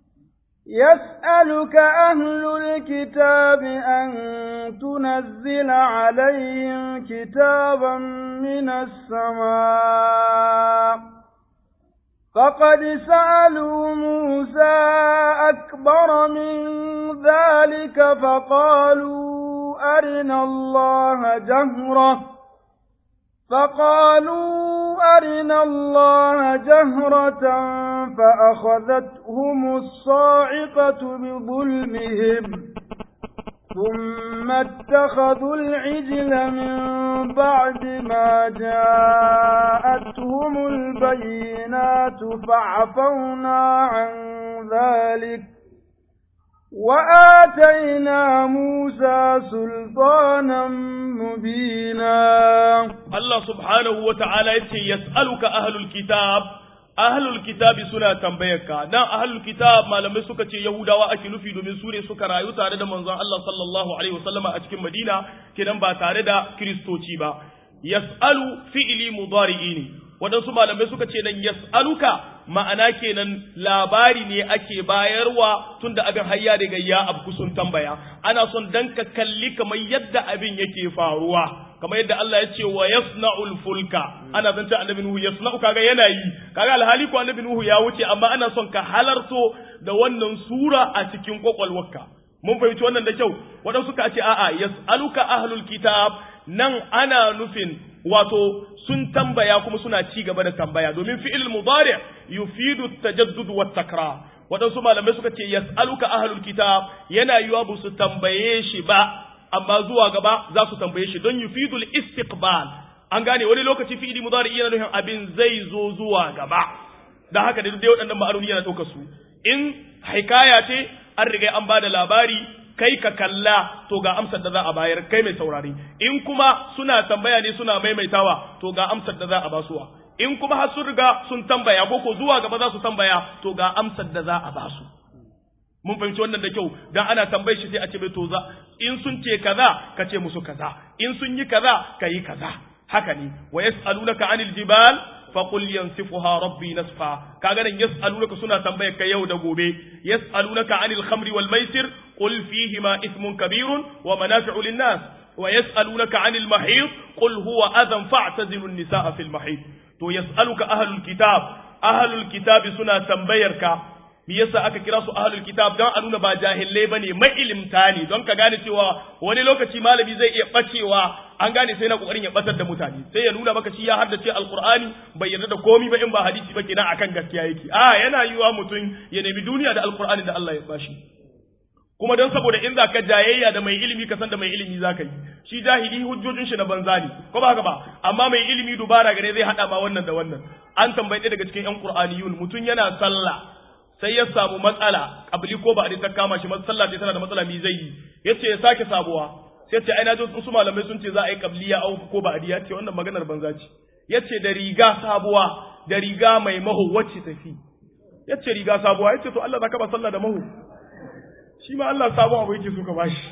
يسألك أهل الكتاب أن تنزل عليهم كتابا من السماء فقد سألوا موسى أكبر من ذلك فقالوا أرنا الله جهرة فقالوا أرنا الله جهرة فأخذتهم الصاعقة بظلمهم ثم اتخذوا العجل من بعد ما جاءتهم البينات فعفونا عن ذلك وآتينا موسى سلطانا مبينا الله سبحانه وتعالى يسألك أهل الكتاب ahlul kitabi suna tambayarka dan ahlul kitab malamai suka ce yahudawa ake nufi domin su ne suka rayu tare da manzon Allah sallallahu alaihi wasallama a cikin Madina kenan ba tare da kristoci ba yas'alu fi'li mudari'i ne waɗansu malamai suka ce nan yas'aluka ma'ana kenan labari ne ake bayarwa tunda abin hayya daga ya abku sun tambaya ana son dan ka kalli kamar yadda abin yake faruwa kamar yadda Allah ya ce wa yasna'ul fulka ana zance annabi Nuhu yasna'u kaga yana yi kaga alhali ko annabi Nuhu ya wuce amma ana son ka halarto da wannan sura a cikin kwakwalwarka mun fahimci wannan da kyau waɗansu suka ce a'a yas'aluka ahlul kitab nan ana nufin wato sun tambaya kuma suna ci gaba da tambaya domin fi'il mudari yufidu tajaddud wa takrar waɗansu malamai suka ce yas'aluka ahlul kitab yana yiwa ba su tambaye shi ba amma zuwa gaba za su tambaye shi don yufidul istiqbal an gane wani lokaci fi'ili mudari yana nufin abin zai zo zuwa gaba dan haka da dai waɗannan ma'anoni yana ɗaukar su in hikaya ce an riga an bada labari kai ka kalla to ga amsar da za a bayar kai mai saurari in kuma suna tambaya ne suna maimaitawa to ga amsar da za a basuwa in kuma har sun riga sun tambaya ko ko zuwa gaba za su tambaya to ga amsar da za a basu mun fahimci wannan da kyau dan ana tambaye shi sai a ce mai to za in sun ce kaza ka ce musu kaza in sun yi kaza ka yi kaza haka ne wa yas'alunaka anil jibal faqul yansifuha rabbi nasfa kaga nan yas'alunaka suna tambayar ka yau da gobe yas'alunaka anil khamri wal maisir qul fihima ithmun kabirun wa manafi'u lin nas wa yas'alunaka anil mahid qul huwa adhan fa'tazilu an-nisaa fil mahid to yas'aluka ahlul kitab ahlul kitab suna tambayar ka me yasa aka kira su ahlul kitab don a nuna ba jahilai bane mailimta ne don ka gane cewa wani lokaci malami zai iya bacewa an gane sai na kokarin ya batar da mutane sai ya nuna maka shi ya haddace alqur'ani bai yarda da komi ba in ba hadisi ba kenan akan gaskiya yake a yana yiwa mutum ya nemi duniya da alqur'ani da Allah ya bashi kuma don saboda in za ka jayayya da mai ilimi ka san da mai ilimi za ka yi shi jahili hujjojin shi na banza ne ko ba haka ba amma mai ilimi dubara gare zai hada ma wannan da wannan an tambaye daga cikin yan qur'aniyun mutum yana sallah sai ya samu matsala kabli ko ba a ta kama shi sallah ce tana da matsala mi zai yi yace ya sake sabuwa sai ce ai na ji su malamai sun ce za a yi kabliya au ko ba adiya ce wannan maganar banza ce yace da riga sabuwa da riga mai maho wacce tafi yace riga sabuwa yace to Allah zaka ba sallah da maho shi ma Allah sabon abu yake so ka bashi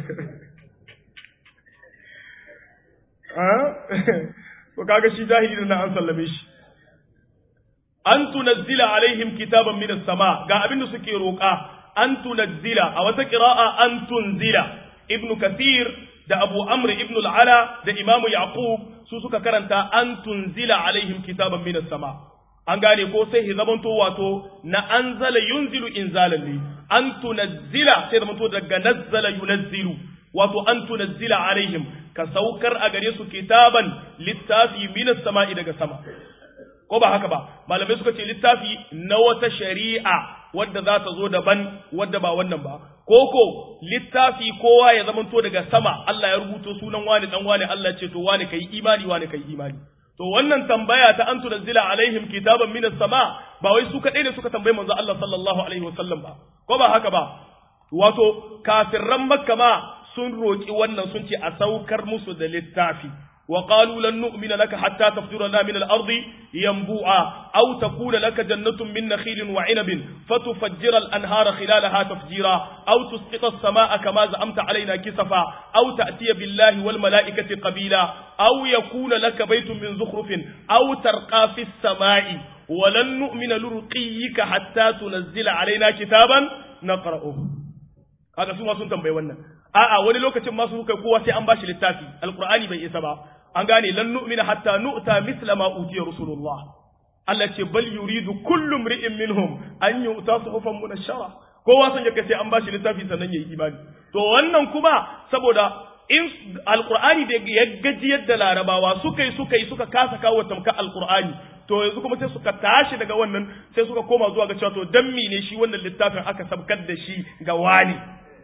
to kaga shi jahili da na an sallame shi an tunazzila alaihim kitaban minas sama ga abin da suke roƙa an tunazzila a wata qira'a an tunzila ibn kathir da abu amr ibn al-ala da imam yaqub su suka karanta an tunzila alaihim kitaban minas sama an gane ko sai zamanto wato na anzala yunzilu inzalan ne an tunazzila sai zamanto daga nazzala yunazzilu wato an tunazzila alaihim ka saukar a gare su kitaban littafi minas sama'i daga sama ko ba haka ba malamai suka ce littafi na wata shari'a wadda za ta zo daban wadda ba wannan ba koko littafi kowa ya zamanto daga sama Allah ya rubuto sunan wani dan wani Allah ce to wani kai imani wani kai imani to wannan tambaya ta an tunazzila alaihim kitaban minas sama ba wai su kadai ne suka tambaye manzo Allah sallallahu alaihi wasallam ba ko ba haka ba wato kafirran makka ma sun roki wannan sun ce a saukar musu da littafi وقالوا لن نؤمن لك حتى تفجر لنا من الأرض ينبوعا أو تكون لك جنة من نخيل وعنب فتفجر الأنهار خلالها تفجيرا أو تسقط السماء كما زعمت علينا كسفا أو تأتي بالله والملائكة قبيلا أو يكون لك بيت من زخرف أو ترقى في السماء ولن نؤمن لرقيك حتى تنزل علينا كتابا نقرأه هذا سوى سنتم بيوانا a'a wani lokacin masu kai kowa sai an bashi littafi alqur'ani bai isa ba an gane lan nu'mina hatta nu'ta misla ma utiya rasulullah Allah ce bal yuridu kullu imri'in minhum an yu'ta suhufan munashshara kowa san yake sai an bashi littafi sannan yayi imani to wannan kuma saboda in alqur'ani da ya gaji yadda larabawa suka yi suka yi suka kasa kawo tamka alqur'ani to yanzu kuma sai suka tashi daga wannan sai suka koma zuwa ga cewa to dan ne shi wannan littafin aka sabkar da shi ga wani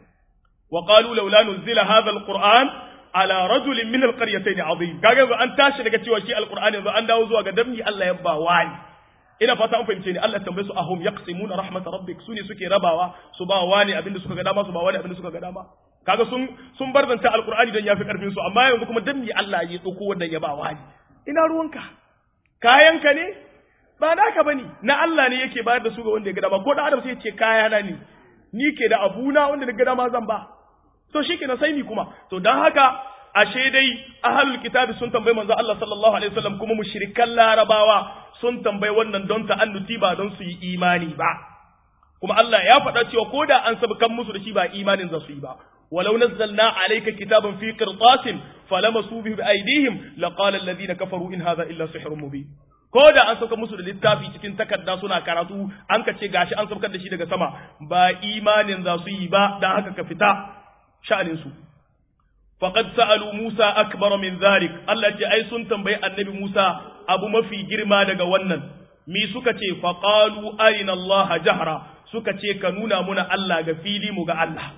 وقالوا لولا نزل هذا القرآن على رجل من القريتين عظيم kaga yanzu an tashi daga cewa shi alqur'ani yanzu an dawo zuwa ga damni Allah ya ba wani ina fata an fahimce ni Allah tambaye su ahum yaqsimuna rahmat rabbik sune suke rabawa su ba wani abinda suka ga dama su ba wani abinda suka ga dama kaga sun sun barzanta alqur'ani dan yafi karfin su amma yanzu kuma damni Allah ya dauko wannan ya ba wani ina ruwanka kayanka ne ba naka bane na Allah ne yake bayar da su ga wanda ya ga dama ko da Adam sai ya ce kayana ne ni ke da abuna wanda na ga dama zan ba to shi kenan sai ni kuma to dan haka ashe dai ahlul kitabi sun tambayi manzo Allah sallallahu alaihi wasallam kuma mushrikan larabawa sun tambayi wannan don ta'annuti ba don su yi imani ba kuma Allah ya faɗa cewa ko da an sabkan musu da shi ba imanin za su yi ba ولو نزلنا عليك كتابا في قرطاس فلمسوا به بأيديهم لقال الذين كفروا إن هذا إلا سحر مبين ko da an sauka musu da littafi cikin takarda suna karatu an ka ce gashi an saukar da shi daga sama ba imanin za su yi ba dan haka ka fita sha'anin su faqad sa'alu Musa akbar min zalik Allah ce ai sun tambayi annabi Musa abu mafi girma daga wannan mi suka ce faqalu arina Allah jahra suka ce ka nuna muna Allah ga fili mu ga Allah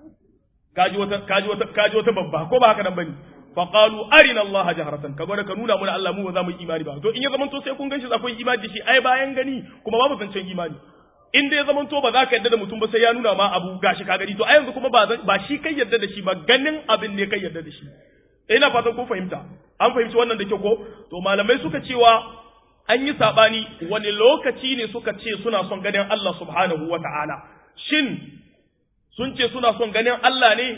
kaji wata kaji wata kaji wata babba ko ba haka nan bane fa qalu arina Allah jahratan ka gwada ka nuna mana Allah mu ba za mu yi imani ba to in ya zaman to sai kun ganshi akwai imani da shi ai bayan gani kuma babu zancen imani in dai ya zaman to ba za ka yarda da mutum ba sai ya nuna ma abu gashi ka gani to ai yanzu kuma ba ba shi kai yarda da shi ba ganin abin ne kai yarda da shi ina fatan kun fahimta an fahimci wannan da kyau ko to malamai suka cewa an yi sabani wani lokaci ne suka ce suna son ganin Allah subhanahu wata'ala shin sun ce suna son ganin Allah ne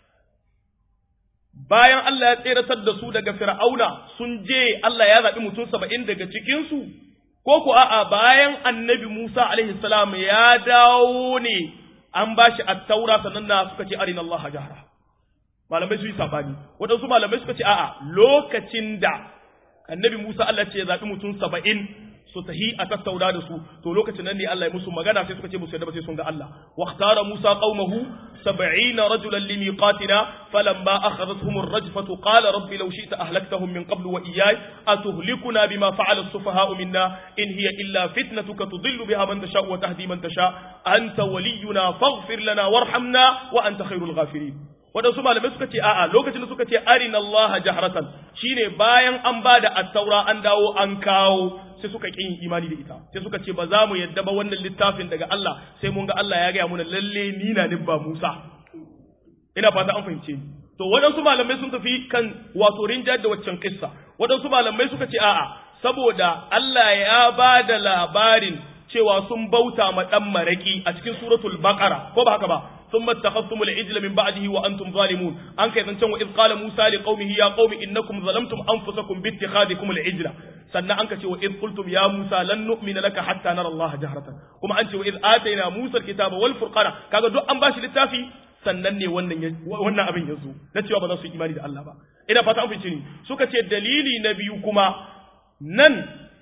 bayan Allah ya tseratar da su daga fir'auna sun je Allah ya zaɓi mutum saba'in daga cikinsu ko ku a'a bayan annabi Musa alaihi salam ya dawo ne an ba shi attaura sannan na suka ce arina Allah jahra malamai su yi sabani waɗansu malamai suka ce a'a lokacin da annabi Musa Allah ce ya zaɓi mutum saba'in su tahi a tattauna da su to lokacin nan ne Allah ya musu magana sai suka ce musu yadda ba sai sun ga Allah wa ikhtara Musa qaumahu 70 rajulan li miqatina falamma akhadhatuhum ar-rajfatu qala rabbi law shi'ta ahlaktahum min qablu wa iyyai atuhlikuna bima fa'ala as-sufaha'u minna in hiya illa fitnatuka tudillu biha man tasha wa tahdi man tasha anta waliyuna faghfir lana warhamna wa anta khairul ghafirin waɗansu malamai suka ce a'a lokacin da suka ce arina Allah jahratan shine bayan an bada at-taura an dawo an kawo sai suka ƙi yin imani da ita sai suka ce ba za mu yadda ba wannan littafin daga Allah sai mun ga Allah ya gaya muna lalle ni na ba Musa ina fata an fahimce ni to waɗansu malamai sun tafi kan wato rinjar da waccan kissa waɗansu malamai suka ce a'a saboda Allah ya ba da labarin cewa sun bauta ma dan maraki a cikin suratul baqara ko ba haka ba ثم اتخذتم العجل من بعده وانتم ظالمون ان كاي زنچن واذ قال موسى لقومه يا قوم انكم ظلمتم انفسكم باتخاذكم العجل sannan an ka ce wa iz qultum ya musa lan nu'mina laka hatta nara allaha jahratan kuma an ce wa iz atayna musa alkitaba wal furqana kaga duk an bashi littafi sannan ne wannan wannan abin yazo na cewa ba za su yi imani da Allah ba ina fata an fice ni suka ce dalili na biyu kuma nan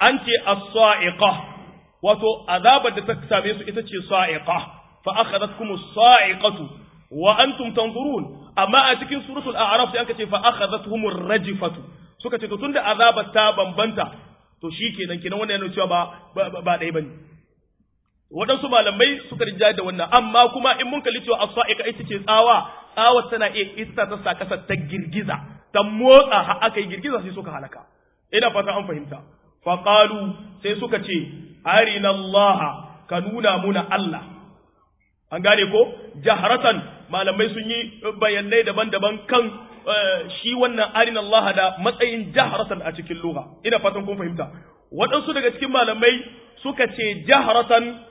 an ce as-sa'iqa wato azabar da ta same su ita ce sa'iqa fa akhadhatkum as-sa'iqatu wa antum tanzurun amma a cikin suratul a'raf sai aka ce fa akhadhatuhum ar-rajfatu suka ce to tunda azabar ta bambanta to shikenan kenan wannan yana cewa ba ba dai bane waɗansu malamai suka rinja da wannan amma kuma in mun kalli cewa as-sa'iqa ita ce tsawa tsawa tana iya ita ta sa kasar ta girgiza ta motsa har aka yi girgiza sai suka halaka ina fata an fahimta fa qalu sai suka ce arina Allah ka nuna muna Allah an gane ko jaharatan malamai sun yi bayanai daban-daban kan shi wannan arina Allah da matsayin jaharatan a cikin lugha ina fatan kun fahimta waɗansu daga cikin malamai suka ce jaharatan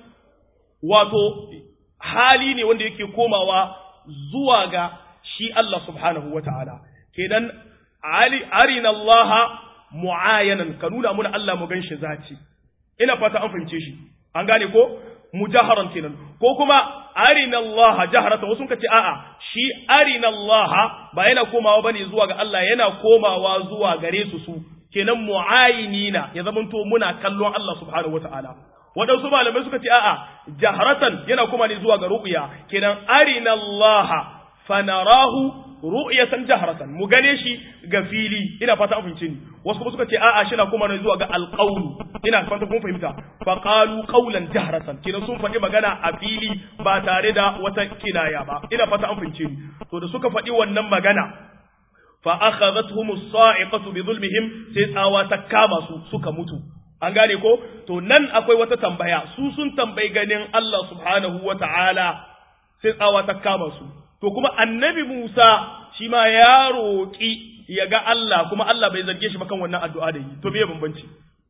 wato hali ne wanda yake komawa zuwa ga shi Allah subhanahu wa ta'ala kenan arina Allah mu'ayanan ka nuna muna Allah mu gan shi zaci ina fata an fahimce shi an gane ko mujaharan kenan ko kuma arina Allah jaharata wasu ka ce a'a shi arina Allah ba yana komawa bane zuwa ga Allah yana komawa zuwa gare su su kenan mu'ayinina ya zamanto muna kallon Allah subhanahu wataala waɗansu malamai suka ce a'a jaharatan yana kuma ne zuwa ga ru'ya kenan arina Allah fanarahu ru'yatan jaharatan mu gane shi ga fili ina fata an fahimce ni wasu kuma suka ce a'a shi na kuma ne zuwa ga alqawlu ina fata kun fahimta fa qalu qawlan jaharatan kenan sun faɗi magana a fili ba tare da wata kinaya ba ina fata an fahimce ni to da suka faɗi wannan magana fa akhadhatuhum as-sa'iqatu bi dhulmihim sai tsawa ta kama su suka mutu an gane ko to nan akwai wata tambaya su sun tambayi ganin Allah subhanahu wata'ala sai tsawa ta kama su to kuma annabi Musa shi ma ya roƙi ya ga Allah kuma Allah bai zarge shi ba kan wannan addu'a da yi to me bambanci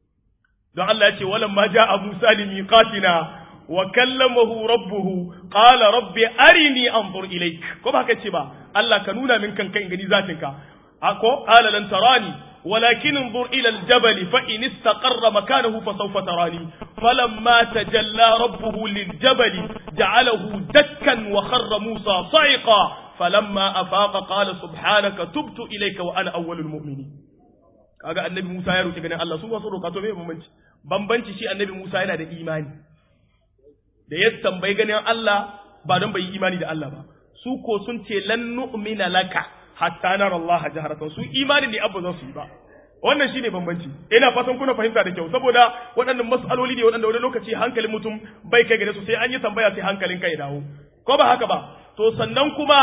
don Allah ya ce walam ma ja'a Musa li miqatina wa kallamahu rabbuhu qala rabbi arini anzur ilayk ko ba haka ce ba Allah ka nuna min kanka in gani zatinka ako qala lan tarani ولكن انظر إلى الجبل فإن استقر مكانه فسوف تراني فلما تجلى ربه للجبل جعله دكا وخر موسى صعقا فلما أفاق قال سبحانك تبت إليك وأنا أول المؤمنين kaga annabi Musa ya roki ganin Allah su wasu roka to me bambanci bambanci shi annabi Musa yana da imani da ya tambayi ganin Allah ba don bai yi imani da Allah ba su ko sun ce lan nu'mina laka hatta nara Allah jaharatan su imani ne abu za su yi ba wannan shine bambanci ina fatan kuna fahimta da kyau saboda waɗannan mas'aloli ne waɗanda wani lokaci hankalin mutum bai kai gare su sai an yi tambaya sai hankalin kai dawo ko ba haka ba to sannan kuma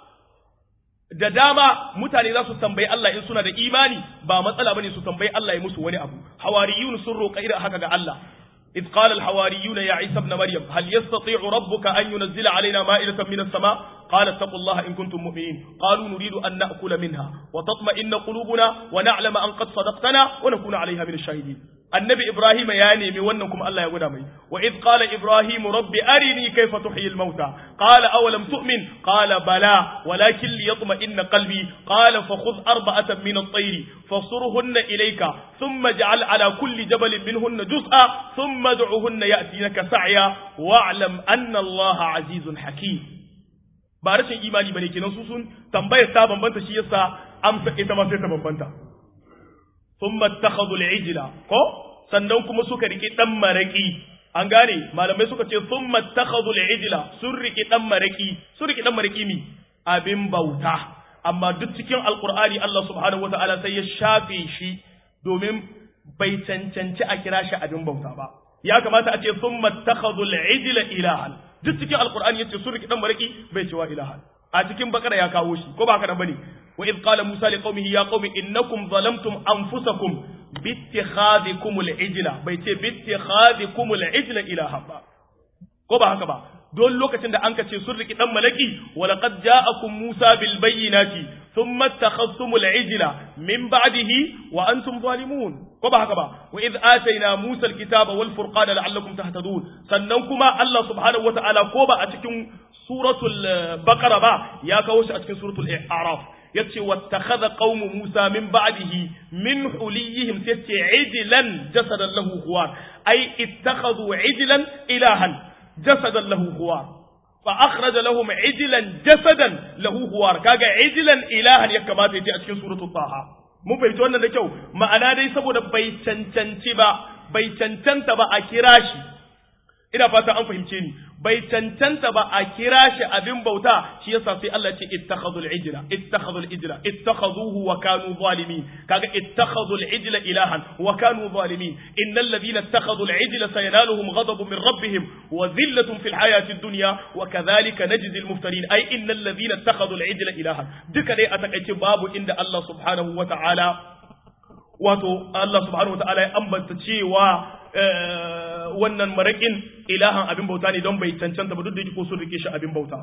da dama mutane za su tambayi Allah in suna da imani ba matsala bane su tambayi Allah ya musu wani abu hawariyun sun roƙa irin haka ga Allah إذ قال الحواريون يا عيسى ابن مريم هل يستطيع ربك أن ينزل علينا مائدة من السماء قال اتقوا الله إن كنتم مؤمنين قالوا نريد أن نأكل منها وتطمئن قلوبنا ونعلم أن قد صدقتنا ونكون عليها من الشاهدين النبي إبراهيم يعني من ونكم الله يقول أمي وإذ قال إبراهيم رب أرني كيف تحيي الموتى قال أولم تؤمن قال بلى ولكن ليطمئن قلبي قال فخذ أربعة من الطير فصرهن إليك ثم اجعل على كل جبل منهن جزءا ثم ادعهن يأتينك سعيا واعلم أن الله عزيز حكيم ba rashin imani bane kenan su sun tambayar ta bambanta shi yasa amsa ita ma sai ta bambanta thumma ittakhadhu al-ijla ko sannan kuma suka riki dan maraki an gane malamai suka ce thumma ittakhadhu al-ijla sun riki dan maraki sun riki dan maraki mi abin bauta amma duk cikin alqur'ani Allah subhanahu wataala sai ya shafe shi domin bai cancanci a kira shi abin bauta ba ya kamata a ce thumma ittakhadhu al-ijla ilahan duk cikin alqur'ani yace sun riki dan maraki bai cewa ilahan a cikin bakara ya kawo shi ko ba haka nan bane wa id qala musa li qaumihi ya qaumi innakum zalamtum anfusakum bi ittikhadikum al-ijla bai ce bi ittikhadikum al-ijla ilaha ba ko ba haka ba don lokacin da an ka ce sun riki dan malaki wa laqad ja'akum musa bil bayyinati thumma ittakhadhtum al-ijla min ba'dihi wa antum zalimun ko ba haka ba wa id atayna musa al-kitaba wal furqana la'allakum tahtadun sannan kuma Allah subhanahu wa ta'ala ko ba a cikin suratul baqara ba ya kawo shi a cikin suratul a'raf yace wattakhadha qaumu musa min ba'dihi min huliyihim yace ijlan jasadan lahu khuwar ay ittakhadhu ijlan ilahan jasadan lahu khuwar fa akhraja lahum ijlan jasadan lahu khuwar kaga ijlan ilahan ya kamata yace a cikin suratul taha mun fahimci wannan da kyau ma'ana dai saboda bai cancanci ba bai cancanta ba a kira shi ina fata an fahimce ni bai cancanta ba a kira shi abin bauta shi yasa sai Allah ce ittakhadul ijla ittakhadul ijla ittakhaduhu wa kanu zalimin kaga ittakhadul ijla ilahan wa kanu zalimin innal ladhina ittakhadul ijla sayanaluhum ghadabun min rabbihim wa dhillatun fil hayati dunya wa kadhalika najzi al muftarin ay innal ladhina ittakhadul ijla ilahan duka dai a takaice babu inda Allah subhanahu wa ta'ala wato Allah subhanahu wa ta'ala ya ambata cewa wannan maraƙin ilahan abin bauta ne don bai cancanta ba duk da ko sun rike shi abin bauta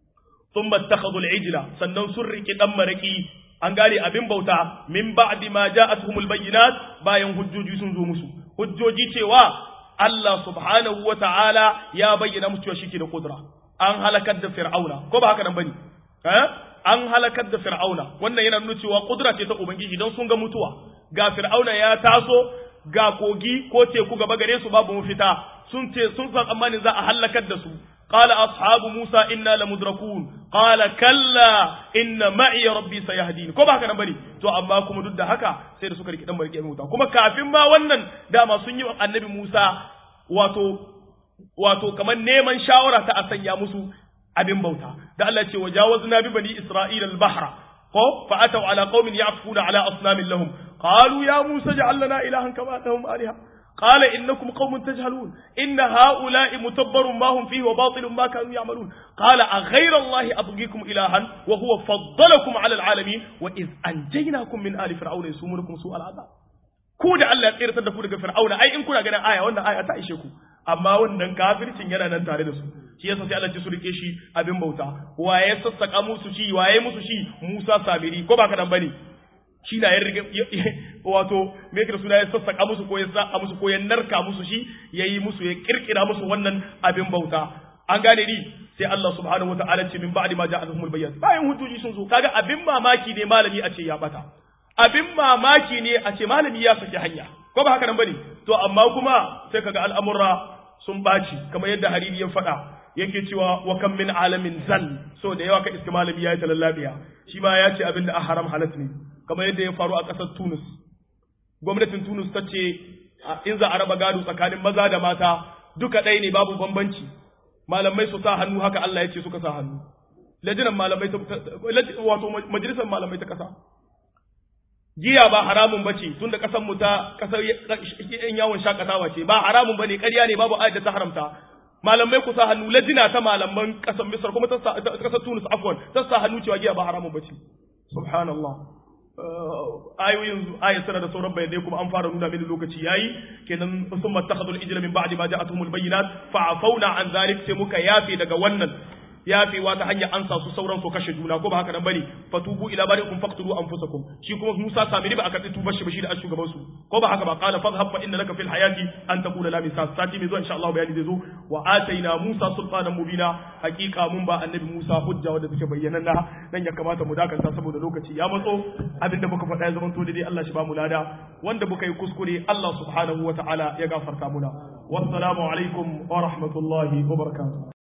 sun mattakhadul ijla sannan sun rike dan maraƙi an gane abin bauta min ba'di ma ja'atuhumul bayyinat bayan hujjoji sun zo musu hujjoji cewa Allah subhanahu wa ta'ala ya bayyana musu cewa shike da kudura an halakar da fir'auna ko ba haka nan bane eh an halakar da fir'auna wannan yana nuna cewa kudura ce ta ubangiji don sun ga mutuwa ga fir'auna ya taso ga kogi ko teku gaba gare su babu mafita sun ce sun san tsammanin za a halakar da su qala ashabu musa inna lamudrakun qala kalla inna ma'i rabbi sayahdin ko ba haka nan bane to amma kuma duk da haka sai da suka riki dan marike mai wuta kuma kafin ma wannan dama sun yi annabi musa wato wato kamar neman shawara ta a sanya musu abin bauta da Allah ce wajawazna bi bani isra'ila al-bahra ko fa ataw ala qaumin ya'kufuna ala asnamin lahum qalu ya musa ja'al lana ilahan kama lahum aliha قال إنكم قوم تجهلون إن هؤلاء متبر ما هم فيه وباطل ما كانوا يعملون قال أغير الله أبغيكم إلها وهو فضلكم على العالمين وإذ أنجيناكم من آل فرعون يسومونكم سوء العذاب ku da Allah ya tsiratar da ku daga Fir'auna ai in kuna ganin aya wannan aya ta ishe ku amma wannan kafircin yana nan tare da su shi yasa sai Allah ya su rike shi abin bauta waye sassaka musu shi waye musu shi Musa Sabiri ko ba ka dan bane shi na ya riga wato me yake da suna ya sassaka musu ko ya sa musu ko ya narka musu shi yayi musu ya kirkira musu wannan abin bauta an gane ni sai Allah subhanahu wataala ce min ba'di ma ja'atuhumul bayyinat bayan hujjoji sun zo kaga abin mamaki ne malami a ce ya bata abin mamaki ne a ce malami ya saki hanya ko ba haka nan bane to amma kuma sai kaga al'amura sun baci kamar yadda hariri ya faɗa yake cewa wa kam min alamin zal so da yawa ka iska malami ya yi talallabiya shi ma ya ce abin da a haram halat ne kamar yadda ya faru a ƙasar Tunis gwamnatin Tunis ta ce in za a raba gado tsakanin maza da mata duka ɗaya ne babu bambanci malamai su sa hannu haka Allah ya ce suka sa hannu lajinan malamai wato majalisar malamai ta ƙasa giya ba haramun bace tun da ƙasar mu ta ƙasar yan yawon shakatawa ce ba haramun bane ƙarya ne babu ayat da ta haramta malamai ku sa hannu lajina ta malaman ƙasar Misr kuma ta ƙasar Tunis afwan ta sa hannu cewa giya ba haramun bace subhanallah ayoyin ayat sana da sauran bayanai kuma an fara nuna mini lokaci yayi kenan sun mattakhadul ijla min ba'di ma ja'atuhumul bayyinat fa'afawna an zalik sai muka yafe daga wannan yafewa ta hanyar ansa su sauran su kashe juna ko ba haka nan bane fatubu ila barikum faqtulu anfusakum shi kuma Musa Samiri ba aka tuba shi ba shi da shugaban su ko ba haka ba qala fadhhab fa inna laka fil hayati an taqula la misas sati mai zuwa insha Allah bayani zai zo wa ataina Musa sultanan mubina hakika mun ba annabi Musa hujja wanda take bayyana na dan ya kamata mu dakanta saboda lokaci ya matso abinda muka faɗa ya zama to dai Allah shi ba mu lada wanda muka yi kuskure Allah subhanahu wa ta'ala ya gafarta muna wassalamu alaikum wa rahmatullahi wa barakatuh